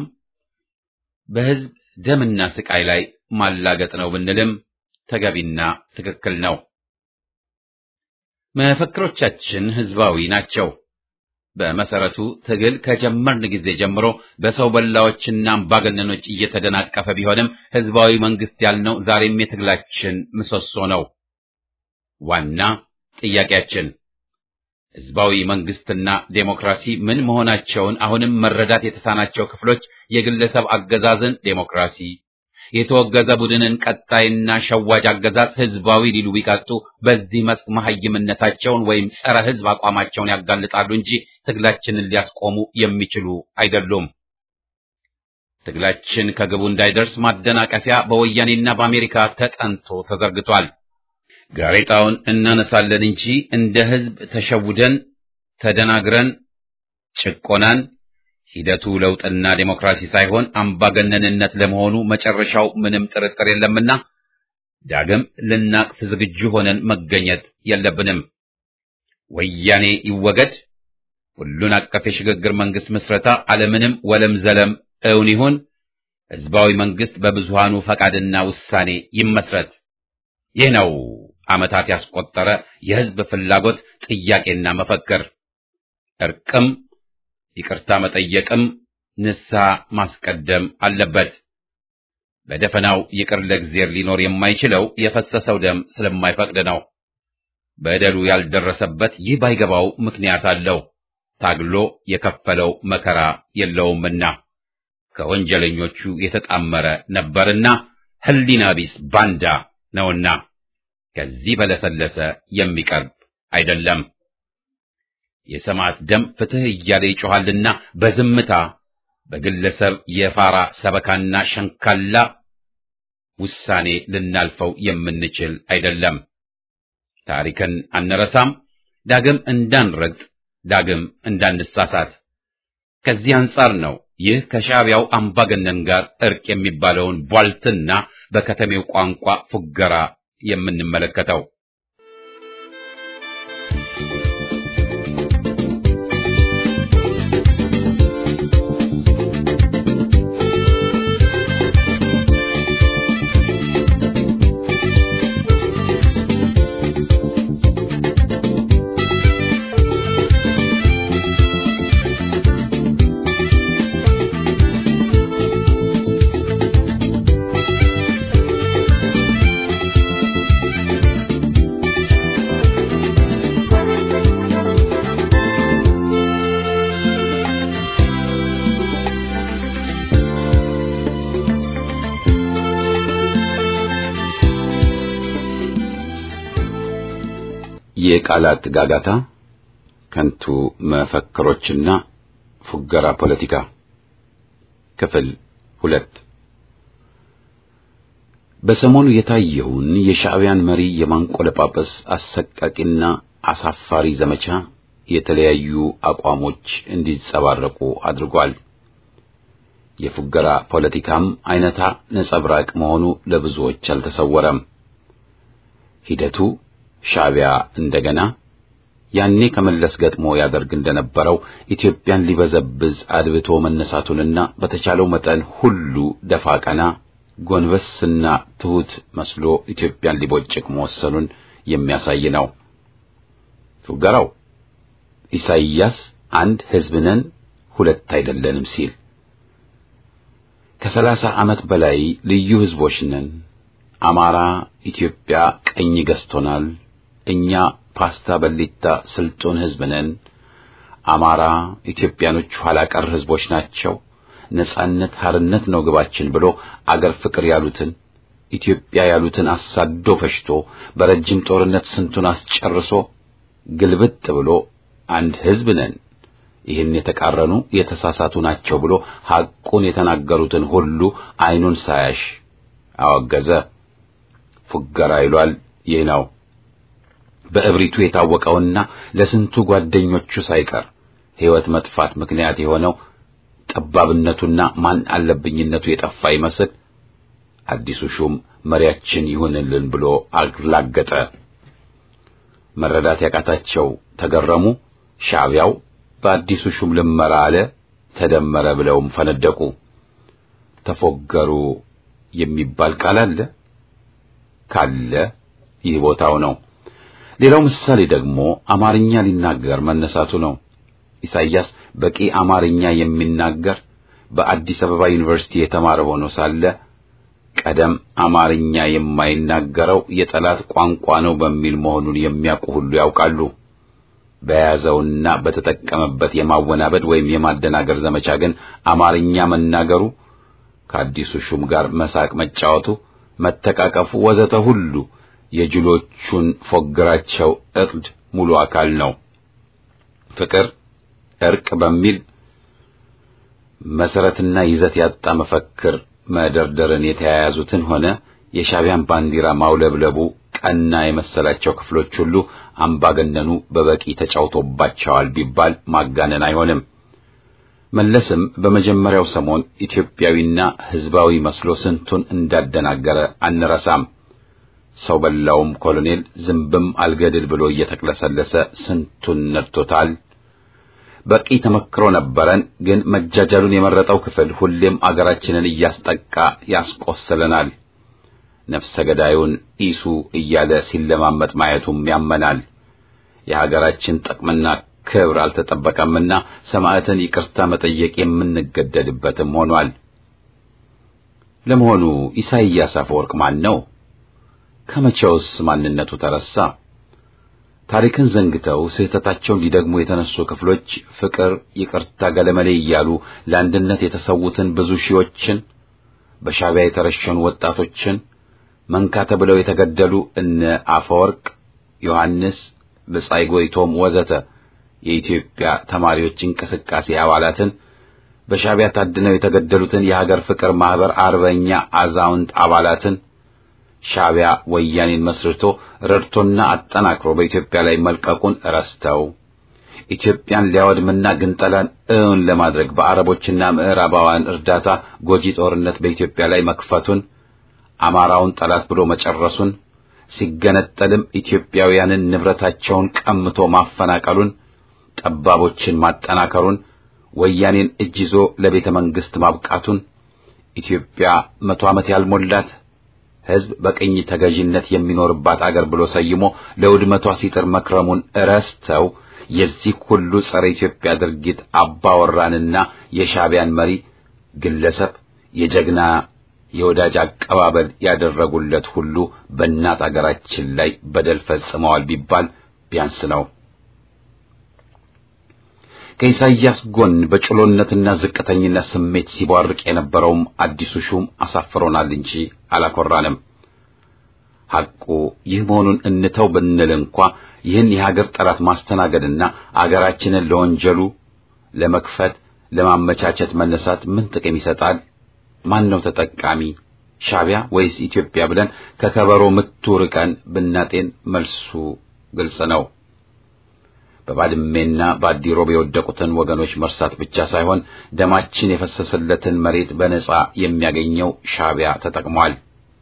በሕዝብ ደምና ስቃይ ላይ ማላገጥ ነው ብንልም ተገቢና ትክክል ነው። መፈክሮቻችን ሕዝባዊ ናቸው። በመሰረቱ ትግል ከጀመርን ጊዜ ጀምሮ በሰው በላዎችና አምባገነኖች እየተደናቀፈ ቢሆንም ሕዝባዊ መንግስት ያልነው ዛሬም የትግላችን ምሰሶ ነው። ዋና ጥያቄያችን። ህዝባዊ መንግስትና ዴሞክራሲ ምን መሆናቸውን አሁንም መረዳት የተሳናቸው ክፍሎች የግለሰብ አገዛዝን ዴሞክራሲ፣ የተወገዘ ቡድንን ቀጣይና ሸዋጅ አገዛዝ ህዝባዊ ሊሉ ቢቀጡ በዚህ መስክ መሐይምነታቸውን ወይም ጸረ ህዝብ አቋማቸውን ያጋልጣሉ እንጂ ትግላችንን ሊያስቆሙ የሚችሉ አይደሉም። ትግላችን ከግቡ እንዳይደርስ ማደናቀፊያ በወያኔና በአሜሪካ ተጠንቶ ተዘርግቷል። ጋሬጣውን እናነሳለን እንጂ እንደ ህዝብ ተሸውደን ተደናግረን ጭቆናን ሂደቱ ለውጥና ዴሞክራሲ ሳይሆን አምባገነንነት ለመሆኑ መጨረሻው ምንም ጥርጥር የለምና ዳግም ልናቅፍ ዝግጁ ሆነን መገኘት የለብንም። ወያኔ ይወገድ፣ ሁሉን አቀፍ የሽግግር መንግስት ምስረታ አለምንም ወለም ዘለም እውን ይሁን፣ ህዝባዊ መንግስት በብዙሃኑ ፈቃድና ውሳኔ ይመስረት። ይህ ነው ዓመታት ያስቆጠረ የህዝብ ፍላጎት ጥያቄና መፈክር። እርቅም ይቅርታ መጠየቅም ንስሐ ማስቀደም አለበት። በደፈናው ይቅር ለእግዚአብሔር ሊኖር የማይችለው የፈሰሰው ደም ስለማይፈቅድ ነው። በደሉ ያልደረሰበት ይህ ባይገባው ምክንያት አለው። ታግሎ የከፈለው መከራ የለውምና ከወንጀለኞቹ የተጣመረ ነበርና ህሊና ቢስ ባንዳ ነውና ከዚህ በለሰለሰ የሚቀርብ አይደለም። የሰማዕት ደም ፍትህ እያለ ይጮኻልና በዝምታ በግለሰብ የፋራ ሰበካና ሸንካላ ውሳኔ ልናልፈው የምንችል አይደለም። ታሪክን አንረሳም፣ ዳግም እንዳንረግጥ፣ ዳግም እንዳንሳሳት። ከዚህ አንጻር ነው ይህ ከሻዕቢያው አምባገነን ጋር እርቅ የሚባለውን ቧልትና በከተሜው ቋንቋ ፉገራ የምንመለከተው። የቃላት ጋጋታ፣ ከንቱ መፈክሮችና ፉገራ ፖለቲካ ክፍል ሁለት በሰሞኑ የታየውን የሻዕቢያን መሪ የማንቆለጳጰስ አሰቃቂና አሳፋሪ ዘመቻ የተለያዩ አቋሞች እንዲጸባረቁ አድርጓል። የፉገራ ፖለቲካም አይነታ ነጸብራቅ መሆኑ ለብዙዎች አልተሰወረም። ሂደቱ ሻዕቢያ እንደገና ያኔ ከመለስ ገጥሞ ያደርግ እንደነበረው ኢትዮጵያን ሊበዘብዝ አድብቶ መነሳቱንና በተቻለው መጠን ሁሉ ደፋ ቀና ጎንበስና ትሑት መስሎ ኢትዮጵያን ሊቦጭቅ መወሰኑን የሚያሳይ ነው። ፉገራው ኢሳይያስ አንድ ሕዝብ ነን ሁለት አይደለንም ሲል ከሰላሳ ዓመት በላይ ልዩ ሕዝቦች ነን፣ አማራ ኢትዮጵያ ቀኝ ገዝቶናል፣ እኛ ፓስታ በሊታ ስልጡን ሕዝብ ነን፣ አማራ ኢትዮጵያኖች ኋላ ቀር ሕዝቦች ናቸው ነጻነት ሀርነት ነው ግባችን ብሎ አገር ፍቅር ያሉትን ኢትዮጵያ ያሉትን አሳዶ ፈሽቶ በረጅም ጦርነት ስንቱን አስጨርሶ ግልብጥ ብሎ አንድ ሕዝብ ነን፣ ይህን የተቃረኑ የተሳሳቱ ናቸው ብሎ ሐቁን የተናገሩትን ሁሉ ዓይኑን ሳያሽ አወገዘ። ፉገራ ይሏል ይህ ነው። በእብሪቱ የታወቀውና ለስንቱ ጓደኞቹ ሳይቀር ሕይወት መጥፋት ምክንያት የሆነው ጠባብነቱና ማን አለብኝነቱ የጠፋ ይመስል አዲሱ ሹም መሪያችን ይሁንልን ብሎ አላገጠ። መረዳት ያቃታቸው ተገረሙ። ሻዕቢያው በአዲሱ ሹም ልመራ አለ፣ ተደመረ ብለውም ፈነደቁ። ተፎገሩ የሚባል ቃል አለ ካለ ይህ ቦታው ነው። ሌላው ምሳሌ ደግሞ አማርኛ ሊናገር መነሳቱ ነው። ኢሳይያስ በቂ አማርኛ የሚናገር በአዲስ አበባ ዩኒቨርሲቲ የተማረ ሆኖ ሳለ ቀደም አማርኛ የማይናገረው የጠላት ቋንቋ ነው በሚል መሆኑን የሚያውቁ ሁሉ ያውቃሉ። በያዘውና በተጠቀመበት የማወናበድ ወይም የማደናገር ዘመቻ ግን አማርኛ መናገሩ፣ ከአዲሱ ሹም ጋር መሳቅ መጫወቱ፣ መተቃቀፉ ወዘተ ሁሉ የጅሎቹን ፎግራቸው እቅድ ሙሉ አካል ነው። ፍቅር፣ እርቅ በሚል መሰረትና ይዘት ያጣ መፈክር መደርደርን የተያያዙትን ሆነ የሻዕቢያን ባንዲራ ማውለብለቡ ቀና የመሰላቸው ክፍሎች ሁሉ አምባገነኑ በበቂ ተጫውቶባቸዋል ቢባል ማጋነን አይሆንም። መለስም በመጀመሪያው ሰሞን ኢትዮጵያዊና ሕዝባዊ መስሎ ስንቱን እንዳደናገረ አንረሳም። ሰው በላውም ኮሎኔል ዝንብም አልገድል ብሎ እየተቅለሰለሰ ስንቱን ነድቶታል። በቂ ተመክሮ ነበረን። ግን መጃጃሉን የመረጠው ክፍል ሁሌም አገራችንን እያስጠቃ ያስቆስለናል። ነፍሰ ገዳዩን ኢሱ እያለ ሲለማመጥ ማየቱም ያመናል። የሀገራችን ጥቅምና ክብር አልተጠበቀምና ሰማዕትን ይቅርታ መጠየቅ የምንገደድበትም ሆኗል። ለመሆኑ ኢሳይያስ አፈወርቅ ማን ነው? ከመቼውስ ማንነቱ ተረሳ? ታሪክን ዘንግተው ስህተታቸውን ሊደግሙ የተነሱ ክፍሎች ፍቅር፣ ይቅርታ፣ ገለመሌ እያሉ ለአንድነት የተሰዉትን ብዙ ሺዎችን በሻዕቢያ የተረሸኑ ወጣቶችን መንካ ተብለው የተገደሉ እነ አፈወርቅ፣ ዮሐንስ፣ ብጻይ ጎይቶም ወዘተ የኢትዮጵያ ተማሪዎች እንቅስቃሴ አባላትን በሻዕቢያ ታድነው የተገደሉትን የሀገር ፍቅር ማህበር አርበኛ አዛውንት አባላትን ሻዕቢያ ወያኔን መስርቶ ረድቶና አጠናክሮ በኢትዮጵያ ላይ መልቀቁን ረስተው ኢትዮጵያን ሊያወድምና ግንጠላን እውን ለማድረግ በአረቦችና ምዕራባውያን እርዳታ ጎጂ ጦርነት በኢትዮጵያ ላይ መክፈቱን አማራውን ጠላት ብሎ መጨረሱን ሲገነጠልም ኢትዮጵያውያንን ንብረታቸውን ቀምቶ ማፈናቀሉን ጠባቦችን ማጠናከሩን ወያኔን እጅ ይዞ ለቤተ መንግስት ማብቃቱን ኢትዮጵያ መቶ ዓመት ያልሞላት ሕዝብ በቅኝ ተገዥነት የሚኖርባት አገር ብሎ ሰይሞ ለውድመቷ ሲጥር መክረሙን እረስተው የዚህ ሁሉ ጸረ ኢትዮጵያ ድርጊት አባወራንና የሻዕቢያን መሪ ግለሰብ የጀግና የወዳጅ አቀባበል ያደረጉለት ሁሉ በእናት አገራችን ላይ በደል ፈጽመዋል ቢባል ቢያንስ ነው። ከኢሳይያስ ጎን በጭሎነትና ዝቅተኝነት ስሜት ሲቧርቅ የነበረውም አዲሱ ሹም አሳፍሮናል እንጂ አላኮራንም። ሐቁ ይህ መሆኑን እንተው ብንል እንኳ ይህን የሀገር ጠላት ማስተናገድና አገራችንን ለወንጀሉ ለመክፈት ለማመቻቸት መነሳት ምን ጥቅም ይሰጣል? ማን ነው ተጠቃሚ? ሻዕቢያ ወይስ ኢትዮጵያ ብለን ከከበሮ ምቱ ርቀን ብናጤን መልሱ ግልጽ ነው። በባድሜና በአዲሮብ የወደቁትን ወገኖች መርሳት ብቻ ሳይሆን ደማችን የፈሰሰለትን መሬት በነጻ የሚያገኘው ሻዕቢያ ተጠቅሟል።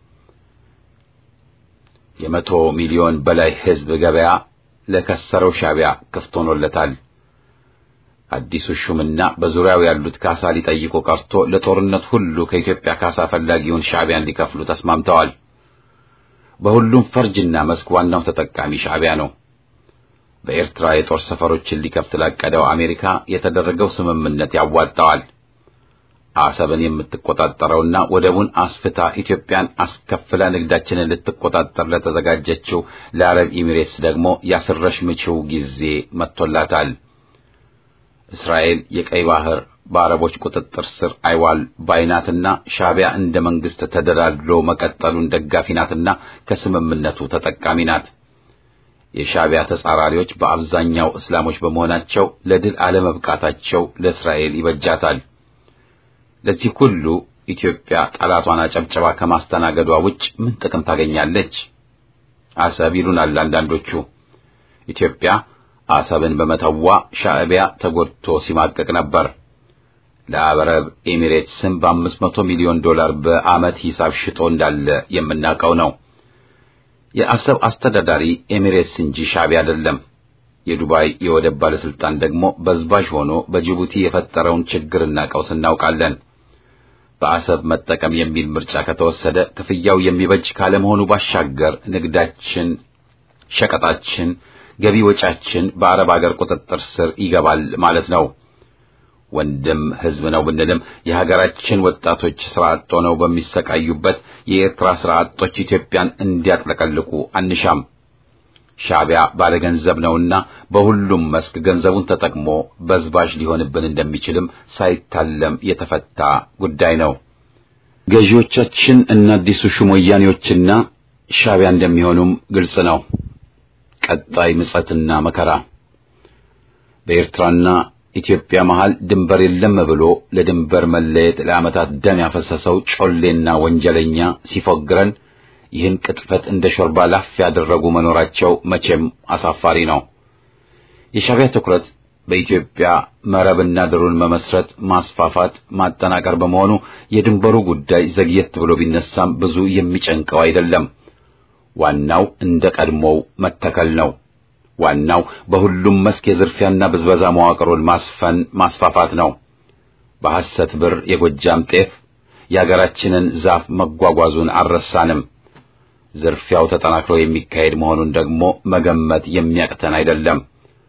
የመቶ ሚሊዮን በላይ ሕዝብ ገበያ ለከሰረው ሻዕቢያ ክፍት ሆኖለታል። አዲሱ ሹምና በዙሪያው ያሉት ካሳ ሊጠይቁ ቀርቶ ለጦርነት ሁሉ ከኢትዮጵያ ካሳ ፈላጊውን ሻዕቢያን ሊከፍሉ ተስማምተዋል። በሁሉም ፈርጅና መስክ ዋናው ተጠቃሚ ሻዕቢያ ነው። በኤርትራ የጦር ሰፈሮችን ሊከፍት ላቀደው አሜሪካ የተደረገው ስምምነት ያዋጣዋል። አሰብን የምትቆጣጠረውና ወደቡን አስፍታ ኢትዮጵያን አስከፍላ ንግዳችንን ልትቆጣጠር ለተዘጋጀችው ለአረብ ኢሚሬትስ ደግሞ ያስረሽ ምችው ጊዜ መጥቶላታል። እስራኤል የቀይ ባህር በአረቦች ቁጥጥር ስር አይዋል ባይናትና ሻዕቢያ እንደ መንግስት ተደላድሎ መቀጠሉን ደጋፊ ናትና ከስምምነቱ ተጠቃሚ ናት። የሻዕቢያ ተጻራሪዎች በአብዛኛው እስላሞች በመሆናቸው ለድል አለመብቃታቸው ለእስራኤል ይበጃታል። ለዚህ ሁሉ ኢትዮጵያ ጠላቷን አጨብጨባ ከማስተናገዷ ውጭ ምን ጥቅም ታገኛለች? አሰብ ይሉናል አንዳንዶቹ። ኢትዮጵያ አሰብን በመተዋ ሻዕቢያ ተጎድቶ ሲማቀቅ ነበር። ለአረብ ኤሚሬትስም በአምስት መቶ ሚሊዮን ዶላር በዓመት ሂሳብ ሽጦ እንዳለ የምናውቀው ነው። የአሰብ አስተዳዳሪ ኤሚሬትስ እንጂ ሻዕቢያ አይደለም። የዱባይ የወደብ ባለስልጣን ደግሞ በዝባዥ ሆኖ በጅቡቲ የፈጠረውን ችግርና ቀውስ እናውቃለን። በአሰብ መጠቀም የሚል ምርጫ ከተወሰደ ክፍያው የሚበጅ ካለመሆኑ ባሻገር ንግዳችን፣ ሸቀጣችን፣ ገቢ ወጫችን በአረብ አገር ቁጥጥር ስር ይገባል ማለት ነው። ወንድም ሕዝብ ነው ብንልም የሀገራችን ወጣቶች ስራ አጥ ሆነው በሚሰቃዩበት የኤርትራ ስራ አጦች ኢትዮጵያን እንዲያጥለቀልቁ አንሻም። ሻዕቢያ ባለገንዘብ ነውና በሁሉም መስክ ገንዘቡን ተጠቅሞ በዝባዥ ሊሆንብን እንደሚችልም ሳይታለም የተፈታ ጉዳይ ነው። ገዢዎቻችን እና አዲሱ ሹም ወያኔዎችና ሻዕቢያ እንደሚሆኑም ግልጽ ነው። ቀጣይ ምጸትና መከራ በኤርትራና ኢትዮጵያ መሃል ድንበር የለም ብሎ ለድንበር መለየት ለዓመታት ደም ያፈሰሰው ጮሌና ወንጀለኛ ሲፎግረን ይህን ቅጥፈት እንደ ሾርባ ላፍ ያደረጉ መኖራቸው መቼም አሳፋሪ ነው። የሻዕቢያ ትኩረት በኢትዮጵያ መረብና ድሩን መመስረት፣ ማስፋፋት፣ ማጠናቀር በመሆኑ የድንበሩ ጉዳይ ዘግየት ብሎ ቢነሳም ብዙ የሚጨንቀው አይደለም። ዋናው እንደ ቀድሞው መተከል ነው። ዋናው በሁሉም መስክ የዝርፊያና ብዝበዛ መዋቅሩን ማስፈን ማስፋፋት ነው። በሐሰት ብር የጎጃም ጤፍ የአገራችንን ዛፍ መጓጓዙን አልረሳንም። ዝርፊያው ተጠናክሮ የሚካሄድ መሆኑን ደግሞ መገመት የሚያቅተን አይደለም።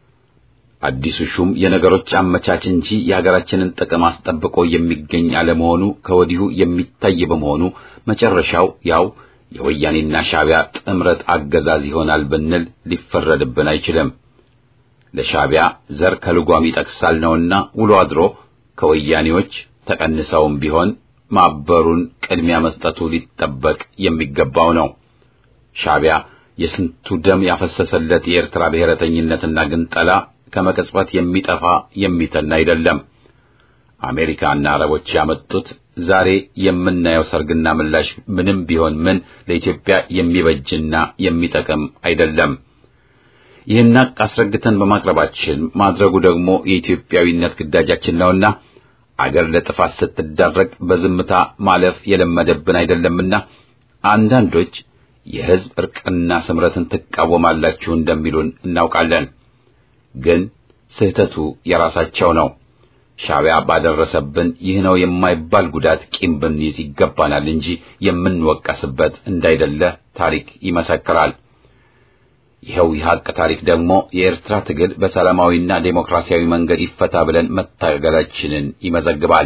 አዲሱ ሹም የነገሮች አመቻች እንጂ የሀገራችንን ጥቅም አስጠብቆ የሚገኝ አለመሆኑ ከወዲሁ የሚታይ በመሆኑ መጨረሻው ያው የወያኔና ሻዕቢያ ጥምረት አገዛዝ ይሆናል ብንል ሊፈረድብን አይችልም። ለሻዕቢያ ዘር ከልጓም ይጠቅሳል ነውና ውሎ አድሮ ከወያኔዎች ተቀንሰውም ቢሆን ማበሩን ቅድሚያ መስጠቱ ሊጠበቅ የሚገባው ነው። ሻዕቢያ የስንቱ ደም ያፈሰሰለት የኤርትራ ብሔረተኝነትና ግንጠላ ከመቅጽበት የሚጠፋ የሚተን አይደለም። አሜሪካና አረቦች ያመጡት ዛሬ የምናየው ሰርግና ምላሽ ምንም ቢሆን ምን ለኢትዮጵያ የሚበጅና የሚጠቅም አይደለም። ይህን ሐቅ አስረግተን በማቅረባችን ማድረጉ ደግሞ የኢትዮጵያዊነት ግዳጃችን ነውና አገር ለጥፋት ስትዳረግ በዝምታ ማለፍ የለመደብን አይደለምና አንዳንዶች የሕዝብ እርቅና ስምረትን ትቃወማላችሁ እንደሚሉን እናውቃለን። ግን ስህተቱ የራሳቸው ነው። ሻዕቢያ ባደረሰብን ይህ ነው የማይባል ጉዳት ቂም ብንይዝ ይገባናል እንጂ የምንወቀስበት እንዳይደለ ታሪክ ይመሰክራል። ይኸው የሐቅ ታሪክ ደግሞ የኤርትራ ትግል በሰላማዊና ዴሞክራሲያዊ መንገድ ይፈታ ብለን መታገላችንን ይመዘግባል።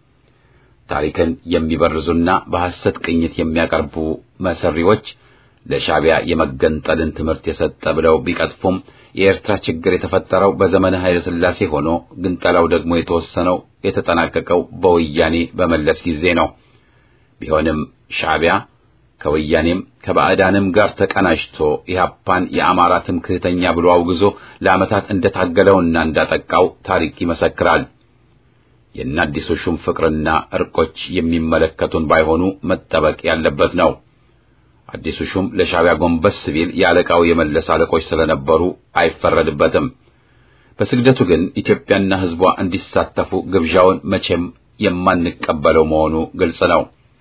ታሪክን የሚበርዙና በሐሰት ቅኝት የሚያቀርቡ መሰሪዎች ለሻዕቢያ የመገንጠልን ትምህርት የሰጠ ብለው ቢቀጥፉም የኤርትራ ችግር የተፈጠረው በዘመነ ኃይለ ሥላሴ ሆኖ ግንጠላው ደግሞ የተወሰነው የተጠናቀቀው በወያኔ በመለስ ጊዜ ነው። ቢሆንም ሻዕቢያ ከወያኔም ከባዕዳንም ጋር ተቀናጅቶ ኢህአፓን የአማራ ትምክህተኛ ብሎ አውግዞ ለዓመታት እንደታገለውና እንዳጠቃው ታሪክ ይመሰክራል። የአዲሱ ሹም ፍቅርና እርቆች የሚመለከቱን ባይሆኑ መጠበቅ ያለበት ነው። አዲሱ ሹም ለሻዕቢያ ጎንበስ ቢል የአለቃው የመለስ አለቆች ስለነበሩ አይፈረድበትም። በስግደቱ ግን ኢትዮጵያና ሕዝቧ እንዲሳተፉ ግብዣውን መቼም የማንቀበለው መሆኑ ግልጽ ነው።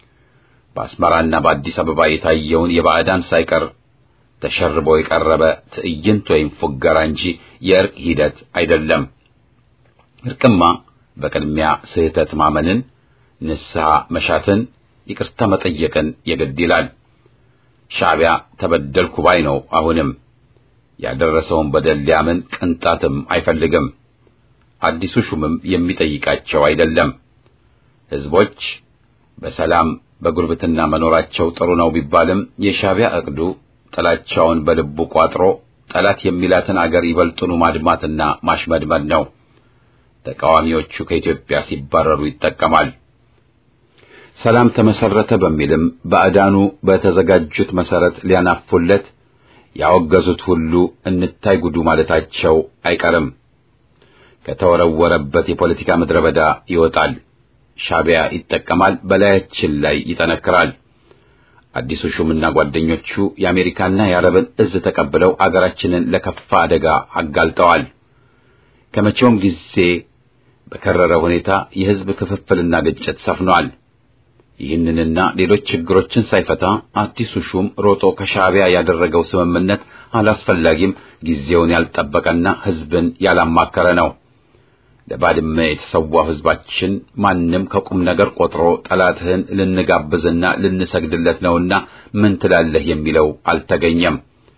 በአስመራና በአዲስ አበባ የታየውን የባዕዳን ሳይቀር ተሸርቦ የቀረበ ትዕይንት ወይም ፉገራ እንጂ የእርቅ ሂደት አይደለም። እርቅማ በቅድሚያ ስህተት ማመንን፣ ንስሐ መሻትን፣ ይቅርታ መጠየቅን የግድ ይላል። ሻዕቢያ ተበደልኩ ባይ ነው። አሁንም ያደረሰውን በደል ሊያምን ቅንጣትም አይፈልግም። አዲሱ ሹምም የሚጠይቃቸው አይደለም። ሕዝቦች በሰላም በጉርብትና መኖራቸው ጥሩ ነው ቢባልም የሻዕቢያ ዕቅዱ ጥላቻውን በልቡ ቋጥሮ ጠላት የሚላትን አገር ይበልጡኑ ማድማትና ማሽመድመድ ነው። ተቃዋሚዎቹ ከኢትዮጵያ ሲባረሩ ይጠቀማል። ሰላም ተመሰረተ በሚልም ባዕዳኑ በተዘጋጁት መሰረት ሊያናፉለት ያወገዙት ሁሉ እንታይ ጉዱ ማለታቸው አይቀርም። ከተወረወረበት የፖለቲካ ምድረ በዳ ይወጣል። ሻዕቢያ ይጠቀማል፣ በላያችን ላይ ይጠነክራል። አዲሱ ሹምና ጓደኞቹ የአሜሪካና የአረብን እዝ ተቀብለው አገራችንን ለከፋ አደጋ አጋልጠዋል። ከመቼውም ጊዜ በከረረ ሁኔታ የሕዝብ ክፍፍልና ግጭት ሰፍኗል። ይህንንና ሌሎች ችግሮችን ሳይፈታ አዲሱ ሹም ሮጦ ከሻዕቢያ ያደረገው ስምምነት አላስፈላጊም፣ ጊዜውን ያልጠበቀና ሕዝብን ያላማከረ ነው። ለባድመ የተሰዋው ሕዝባችን ማንም ከቁም ነገር ቆጥሮ ጠላትህን ልንጋብዝና ልንሰግድለት ነውና ምን ትላለህ የሚለው አልተገኘም።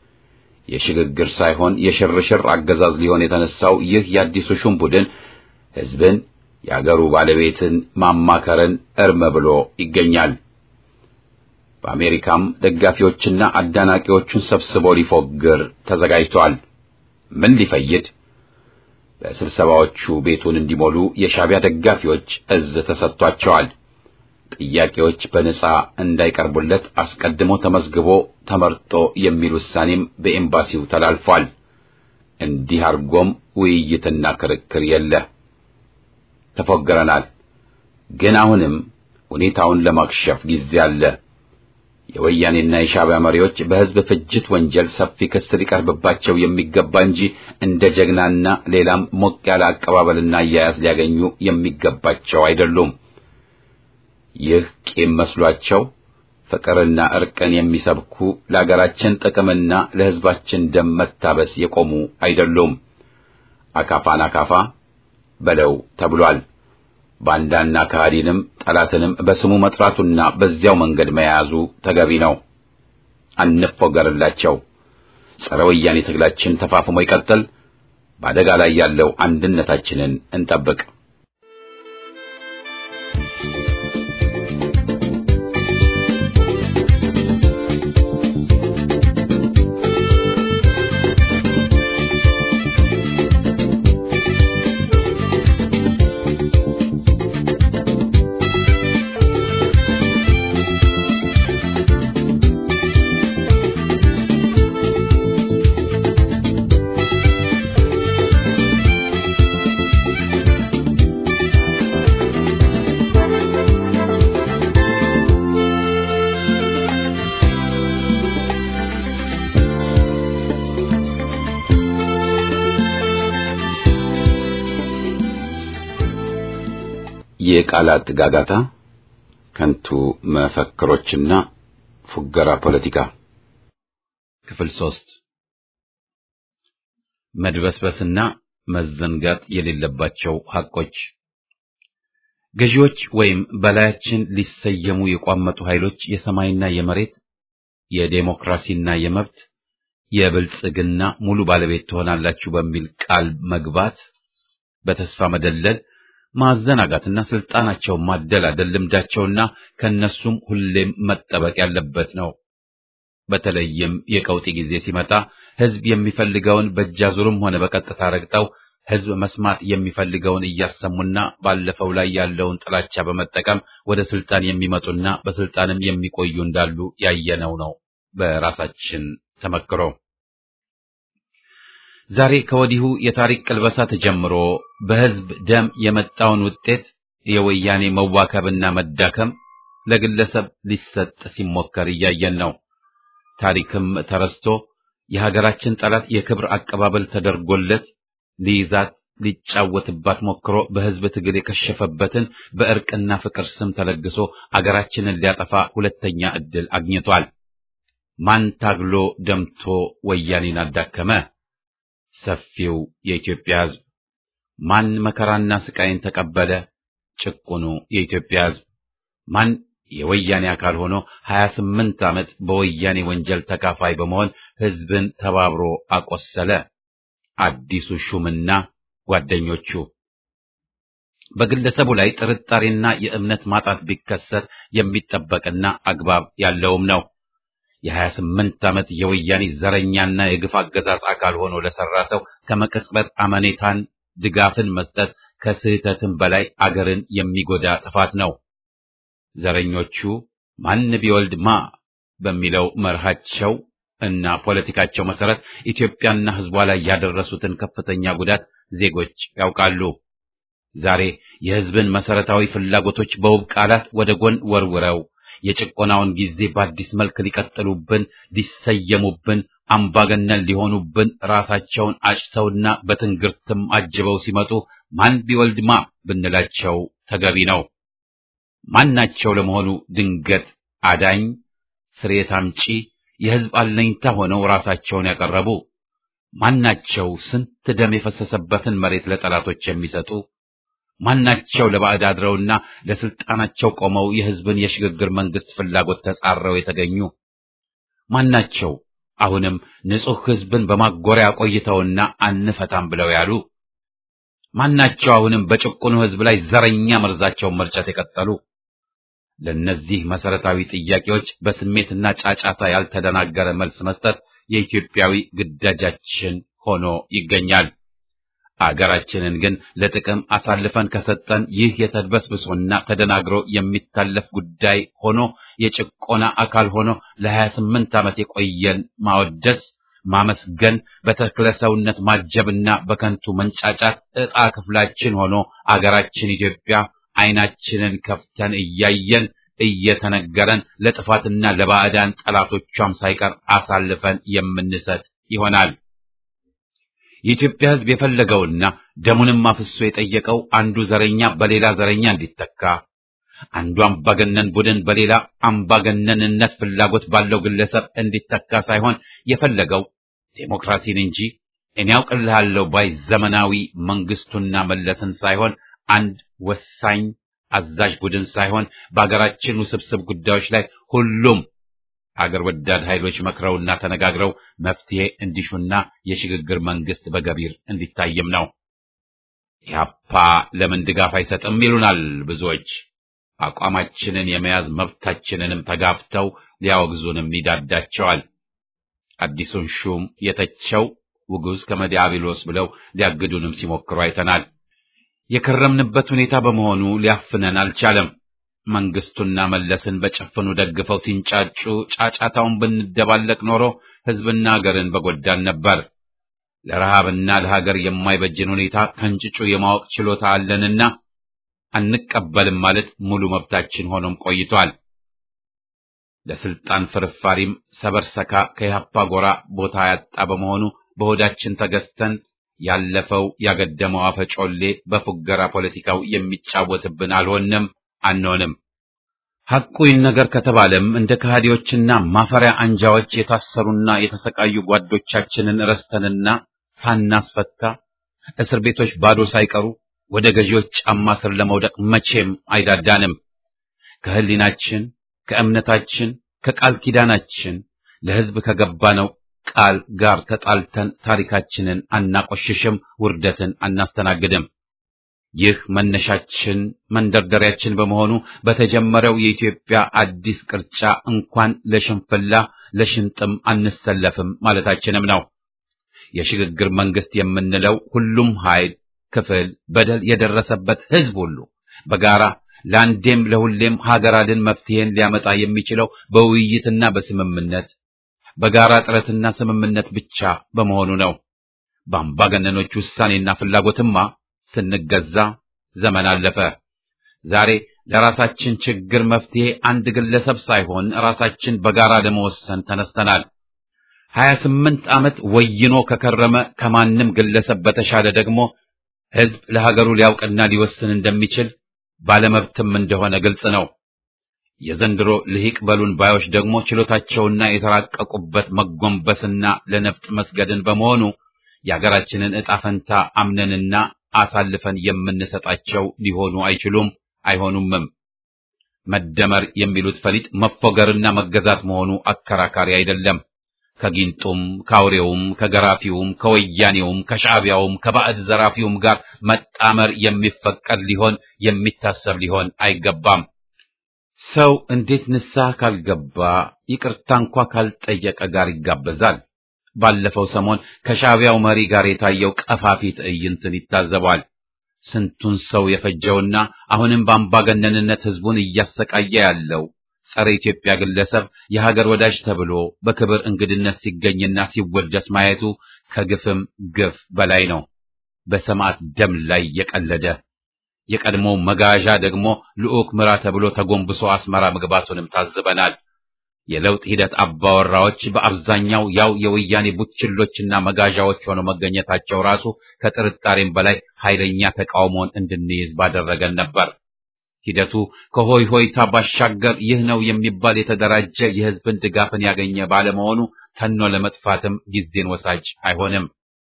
የሽግግር ሳይሆን የሽርሽር አገዛዝ ሊሆን የተነሳው ይህ የአዲሱ ሹም ቡድን ሕዝብን የአገሩ ባለቤትን ማማከርን እርም ብሎ ይገኛል። በአሜሪካም ደጋፊዎችና አዳናቂዎቹን ሰብስቦ ሊፎግር ተዘጋጅቷል። ምን ሊፈይድ? በስብሰባዎቹ ቤቱን እንዲሞሉ የሻዕቢያ ደጋፊዎች እዝ ተሰጥቷቸዋል። ጥያቄዎች በነጻ እንዳይቀርቡለት አስቀድሞ ተመዝግቦ ተመርጦ የሚል ውሳኔም በኤምባሲው ተላልፏል። እንዲህ አድርጎም ውይይትና ክርክር የለ። ተፎግረናል። ግን አሁንም ሁኔታውን ለማክሸፍ ጊዜ አለ። የወያኔና የሻዕቢያ መሪዎች በሕዝብ ፍጅት ወንጀል ሰፊ ክስ ሊቀርብባቸው የሚገባ እንጂ እንደ ጀግናና ሌላም ሞቅ ያለ አቀባበልና አያያዝ ሊያገኙ የሚገባቸው አይደሉም። ይህ ቂም መስሏቸው ፍቅርና እርቅን የሚሰብኩ ለአገራችን ጥቅምና ለሕዝባችን ደም መታበስ የቆሙ አይደሉም። አካፋን አካፋ በለው ተብሏል። ባንዳና ከሃዲንም ጠላትንም በስሙ መጥራቱና በዚያው መንገድ መያዙ ተገቢ ነው። አንፎገርላቸው። ጸረ ወያኔ ትግላችን ተፋፍሞ ይቀጥል። በአደጋ ላይ ያለው አንድነታችንን እንጠብቅ። የቃላት ጋጋታ፣ ከንቱ መፈክሮችና ፉገራ ፖለቲካ ክፍል ሶስት መድበስበስና መዘንጋት የሌለባቸው ሐቆች ገዢዎች ወይም በላያችን ሊሰየሙ የቋመጡ ኃይሎች የሰማይና የመሬት የዴሞክራሲና የመብት የብልጽግና ሙሉ ባለቤት ትሆናላችሁ በሚል ቃል መግባት በተስፋ መደለል ማዘናጋትና ስልጣናቸውን ማደላደል ልምዳቸውና ከነሱም ሁሌም መጠበቅ ያለበት ነው። በተለይም የቀውጢ ጊዜ ሲመጣ ሕዝብ የሚፈልገውን በእጃዙርም ሆነ በቀጥታ ረግጠው ሕዝብ መስማት የሚፈልገውን እያሰሙና ባለፈው ላይ ያለውን ጥላቻ በመጠቀም ወደ ስልጣን የሚመጡና በስልጣንም የሚቆዩ እንዳሉ ያየነው ነው በራሳችን ተመክሮ። ዛሬ ከወዲሁ የታሪክ ቅልበሳ ተጀምሮ በሕዝብ ደም የመጣውን ውጤት የወያኔ መዋከብና መዳከም ለግለሰብ ሊሰጥ ሲሞከር እያየን ነው። ታሪክም ተረስቶ የሀገራችን ጠላት የክብር አቀባበል ተደርጎለት ሊይዛት ሊጫወትባት ሞክሮ በሕዝብ ትግል የከሸፈበትን በእርቅና ፍቅር ስም ተለግሶ አገራችንን ሊያጠፋ ሁለተኛ ዕድል አግኝቷል። ማን ታግሎ ደምቶ ወያኔን አዳከመ? ሰፊው የኢትዮጵያ ሕዝብ። ማን መከራና ስቃይን ተቀበለ? ጭቁኑ የኢትዮጵያ ሕዝብ። ማን የወያኔ አካል ሆኖ 28 ዓመት በወያኔ ወንጀል ተካፋይ በመሆን ሕዝብን ተባብሮ አቆሰለ? አዲሱ ሹምና ጓደኞቹ። በግለሰቡ ላይ ጥርጣሬና የእምነት ማጣት ቢከሰት የሚጠበቅና አግባብ ያለውም ነው። የ28 ዓመት የወያኔ ዘረኛና የግፍ አገዛዝ አካል ሆኖ ለሰራ ሰው ከመቅጽበት አመኔታን ድጋፍን መስጠት ከስህተትም በላይ አገርን የሚጎዳ ጥፋት ነው። ዘረኞቹ ማን ቢወልድ ማ በሚለው መርሃቸው እና ፖለቲካቸው መሰረት ኢትዮጵያና ሕዝቧ ላይ ያደረሱትን ከፍተኛ ጉዳት ዜጎች ያውቃሉ። ዛሬ የሕዝብን መሰረታዊ ፍላጎቶች በውብ ቃላት ወደ ጎን ወርውረው የጭቆናውን ጊዜ በአዲስ መልክ ሊቀጥሉብን፣ ሊሰየሙብን፣ አምባገነን ሊሆኑብን ራሳቸውን አጭተውና በትንግርትም አጅበው ሲመጡ ማን ቢወልድ ማ ብንላቸው ተገቢ ነው። ማናቸው ለመሆኑ ድንገት አዳኝ ስርየት አምጪ የሕዝብ አለኝታ ሆነው ራሳቸውን ያቀረቡ ማናቸው? ስንት ደም የፈሰሰበትን መሬት ለጠላቶች የሚሰጡ ማናቸው? ለባዕድ አድረውና ለስልጣናቸው ቆመው የሕዝብን የሽግግር መንግስት ፍላጎት ተጻረው የተገኙ ማናቸው? አሁንም ንጹሕ ሕዝብን በማጎሪያ ቆይተውና አንፈታም ብለው ያሉ ማናቸው አሁንም በጭቁኑ ሕዝብ ላይ ዘረኛ መርዛቸውን መርጨት የቀጠሉ? ለእነዚህ መሰረታዊ ጥያቄዎች በስሜትና ጫጫታ ያልተደናገረ መልስ መስጠት የኢትዮጵያዊ ግዳጃችን ሆኖ ይገኛል። አገራችንን ግን ለጥቅም አሳልፈን ከሰጠን ይህ የተድበስብሶና ተደናግሮ የሚታለፍ ጉዳይ ሆኖ የጭቆና አካል ሆኖ ለሀያ ስምንት ዓመት የቆየን ማወደስ ማመስገን በተክለ ሰውነት ማጀብና በከንቱ መንጫጫት ዕጣ ክፍላችን ሆኖ አገራችን ኢትዮጵያ ዓይናችንን ከፍተን እያየን እየተነገረን ለጥፋትና ለባዕዳን ጠላቶቿም ሳይቀር አሳልፈን የምንሰጥ ይሆናል። የኢትዮጵያ ሕዝብ የፈለገውና ደሙንም አፍሶ የጠየቀው አንዱ ዘረኛ በሌላ ዘረኛ እንዲተካ፣ አንዱ አምባገነን ቡድን በሌላ አምባገነንነት ፍላጎት ባለው ግለሰብ እንዲተካ ሳይሆን የፈለገው ዴሞክራሲን እንጂ እኔ ያውቅልሃለሁ ባይ ዘመናዊ መንግስቱና መለስን ሳይሆን አንድ ወሳኝ አዛዥ ቡድን ሳይሆን በአገራችን ውስብስብ ጉዳዮች ላይ ሁሉም አገር ወዳድ ኃይሎች መክረውና ተነጋግረው መፍትሄ እንዲሹና የሽግግር መንግስት በገቢር እንዲታይም ነው። ኢህአፓ ለምን ድጋፍ አይሰጥም ይሉናል ብዙዎች። አቋማችንን የመያዝ መብታችንንም ተጋፍተው ሊያወግዙንም ይዳዳቸዋል። አዲሱን ሹም የተቸው ውጉዝ ከመዲያብሎስ ብለው ሊያግዱንም ሲሞክሩ አይተናል። የከረምንበት ሁኔታ በመሆኑ ሊያፍነን አልቻለም። መንግስቱና መለስን በጭፍኑ ደግፈው ሲንጫጩ ጫጫታውን ብንደባለቅ ኖሮ ህዝብና ሀገርን በጎዳን ነበር። ለረሃብና ለሀገር የማይበጅን ሁኔታ ከንጭጩ የማወቅ ችሎታ አለንና አንቀበልም ማለት ሙሉ መብታችን ሆኖም ቆይቷል። ለስልጣን ፍርፋሪም ሰበርሰካ ከኢህአፓ ጎራ ቦታ ያጣ በመሆኑ በሆዳችን ተገዝተን ያለፈው ያገደመው አፈጮሌ በፉገራ ፖለቲካው የሚጫወትብን አልሆንም አንሆንም። ሐቁ ይነገር ከተባለም እንደ ከሃዲዎችና ማፈሪያ አንጃዎች የታሰሩና የተሰቃዩ ጓዶቻችንን ረስተንና ሳናስፈታ እስር ቤቶች ባዶ ሳይቀሩ ወደ ገዢዎች ጫማ ስር ለመውደቅ መቼም አይዳዳንም። ከህሊናችን፣ ከእምነታችን፣ ከቃል ኪዳናችን ለህዝብ ከገባነው ቃል ጋር ተጣልተን ታሪካችንን አናቆሽሽም፣ ውርደትን አናስተናግድም። ይህ መነሻችን መንደርደሪያችን በመሆኑ በተጀመረው የኢትዮጵያ አዲስ ቅርጫ እንኳን ለሽንፍላ ለሽንጥም አንሰለፍም ማለታችንም ነው። የሽግግር መንግስት የምንለው ሁሉም ኃይል፣ ክፍል፣ በደል የደረሰበት ህዝብ ሁሉ በጋራ ለአንዴም ለሁሌም ሀገር አድን መፍትሄን ሊያመጣ የሚችለው በውይይትና በስምምነት በጋራ ጥረትና ስምምነት ብቻ በመሆኑ ነው። በአምባገነኖች ውሳኔና ፍላጎትማ ስንገዛ ዘመን አለፈ። ዛሬ ለራሳችን ችግር መፍትሄ አንድ ግለሰብ ሳይሆን ራሳችን በጋራ ለመወሰን ተነስተናል። ሀያ ስምንት ዓመት ወይኖ ከከረመ ከማንም ግለሰብ በተሻለ ደግሞ ህዝብ ለሀገሩ ሊያውቅና ሊወስን እንደሚችል ባለመብትም እንደሆነ ግልጽ ነው። የዘንድሮ ልሂቅ በሉን ባዮች ደግሞ ችሎታቸውና የተራቀቁበት መጎንበስና ለነፍጥ መስገድን በመሆኑ የሀገራችንን ዕጣ ፈንታ አምነንና አሳልፈን የምንሰጣቸው ሊሆኑ አይችሉም፣ አይሆኑምም። መደመር የሚሉት ፈሊጥ መፎገርና መገዛት መሆኑ አከራካሪ አይደለም። ከጊንጡም ከአውሬውም ከገራፊውም ከወያኔውም ከሻዕቢያውም ከባዕድ ዘራፊውም ጋር መጣመር የሚፈቀድ ሊሆን የሚታሰብ ሊሆን አይገባም። ሰው እንዴት ንስሐ ካልገባ ይቅርታ እንኳ ካልጠየቀ ጋር ይጋበዛል? ባለፈው ሰሞን ከሻዕቢያው መሪ ጋር የታየው ቀፋፊ ትዕይንትን ይታዘባል። ስንቱን ሰው የፈጀውና አሁንም በአምባገነንነት ህዝቡን እያሰቃየ ያለው ጸረ ኢትዮጵያ ግለሰብ የሀገር ወዳጅ ተብሎ በክብር እንግድነት ሲገኝና ሲወደስ ማየቱ ከግፍም ግፍ በላይ ነው። በሰማዕት ደም ላይ የቀለደ የቀድሞው መጋዣ ደግሞ ልዑክ ምራ ተብሎ ተጎንብሶ አስመራ መግባቱንም ታዝበናል። የለውጥ ሂደት አባወራዎች በአብዛኛው ያው የወያኔ ቡችሎችና መጋዣዎች ሆነው መገኘታቸው ራሱ ከጥርጣሬም በላይ ኃይለኛ ተቃውሞን እንድንይዝ ባደረገን ነበር። ሂደቱ ከሆይ ሆይታ ባሻገር ይህ ነው የሚባል የተደራጀ የህዝብን ድጋፍን ያገኘ ባለመሆኑ ተኖ ለመጥፋትም ጊዜን ወሳጅ አይሆንም።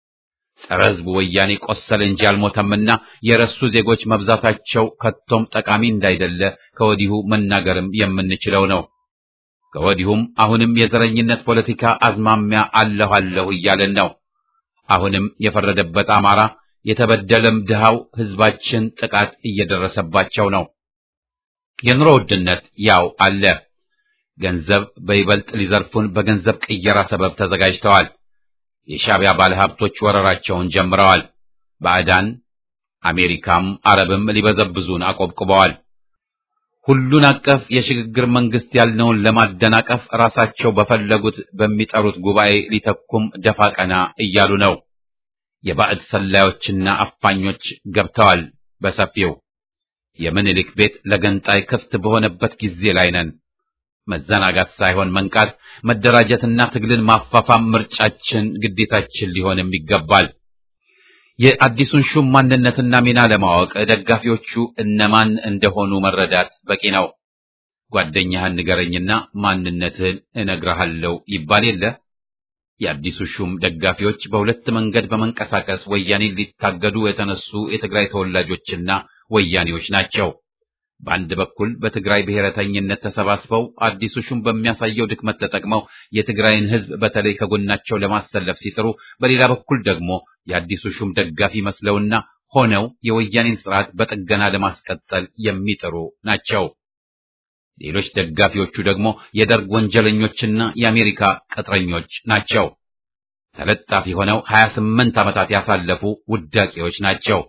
ጸረ ህዝቡ ወያኔ ቆሰለ እንጂ አልሞተምና የረሱ ዜጎች መብዛታቸው ከቶም ጠቃሚ እንዳይደለ ከወዲሁ መናገርም የምንችለው ነው። ከወዲሁም አሁንም የዘረኝነት ፖለቲካ አዝማሚያ አለሁ አለሁ እያለን ነው። አሁንም የፈረደበት አማራ የተበደለም ድሃው ህዝባችን ጥቃት እየደረሰባቸው ነው። የኑሮ ውድነት ያው አለ። ገንዘብ በይበልጥ ሊዘርፉን በገንዘብ ቅየራ ሰበብ ተዘጋጅተዋል። የሻዕቢያ ባለሀብቶች ወረራቸውን ጀምረዋል። ባዕዳን አሜሪካም አረብም ሊበዘብዙን አቆብቁበዋል። ሁሉን አቀፍ የሽግግር መንግስት ያልነውን ለማደናቀፍ ራሳቸው በፈለጉት በሚጠሩት ጉባኤ ሊተኩም ደፋ ቀና እያሉ ነው። የባዕድ ሰላዮችና አፋኞች ገብተዋል በሰፊው። የምኒልክ ቤት ለገንጣይ ክፍት በሆነበት ጊዜ ላይ ነን። መዘናጋት ሳይሆን መንቃት፣ መደራጀትና ትግልን ማፋፋም ምርጫችን፣ ግዴታችን ሊሆንም ይገባል። የአዲሱን ሹም ማንነትና ሚና ለማወቅ ደጋፊዎቹ እነማን እንደሆኑ መረዳት በቂ ነው። ጓደኛህን ንገረኝና ማንነትህን እነግርሃለሁ ይባል የለ። የአዲሱ ሹም ደጋፊዎች በሁለት መንገድ በመንቀሳቀስ ወያኔን ሊታገዱ የተነሱ የትግራይ ተወላጆችና ወያኔዎች ናቸው። በአንድ በኩል በትግራይ ብሔረተኝነት ተሰባስበው አዲሱ ሹም በሚያሳየው ድክመት ተጠቅመው የትግራይን ሕዝብ በተለይ ከጎናቸው ለማሰለፍ ሲጥሩ፣ በሌላ በኩል ደግሞ የአዲሱ ሹም ደጋፊ መስለውና ሆነው የወያኔን ስርዓት በጥገና ለማስቀጠል የሚጥሩ ናቸው። ሌሎች ደጋፊዎቹ ደግሞ የደርግ ወንጀለኞችና የአሜሪካ ቅጥረኞች ናቸው። ተለጣፊ ሆነው 28 ዓመታት ያሳለፉ ውዳቂዎች ናቸው።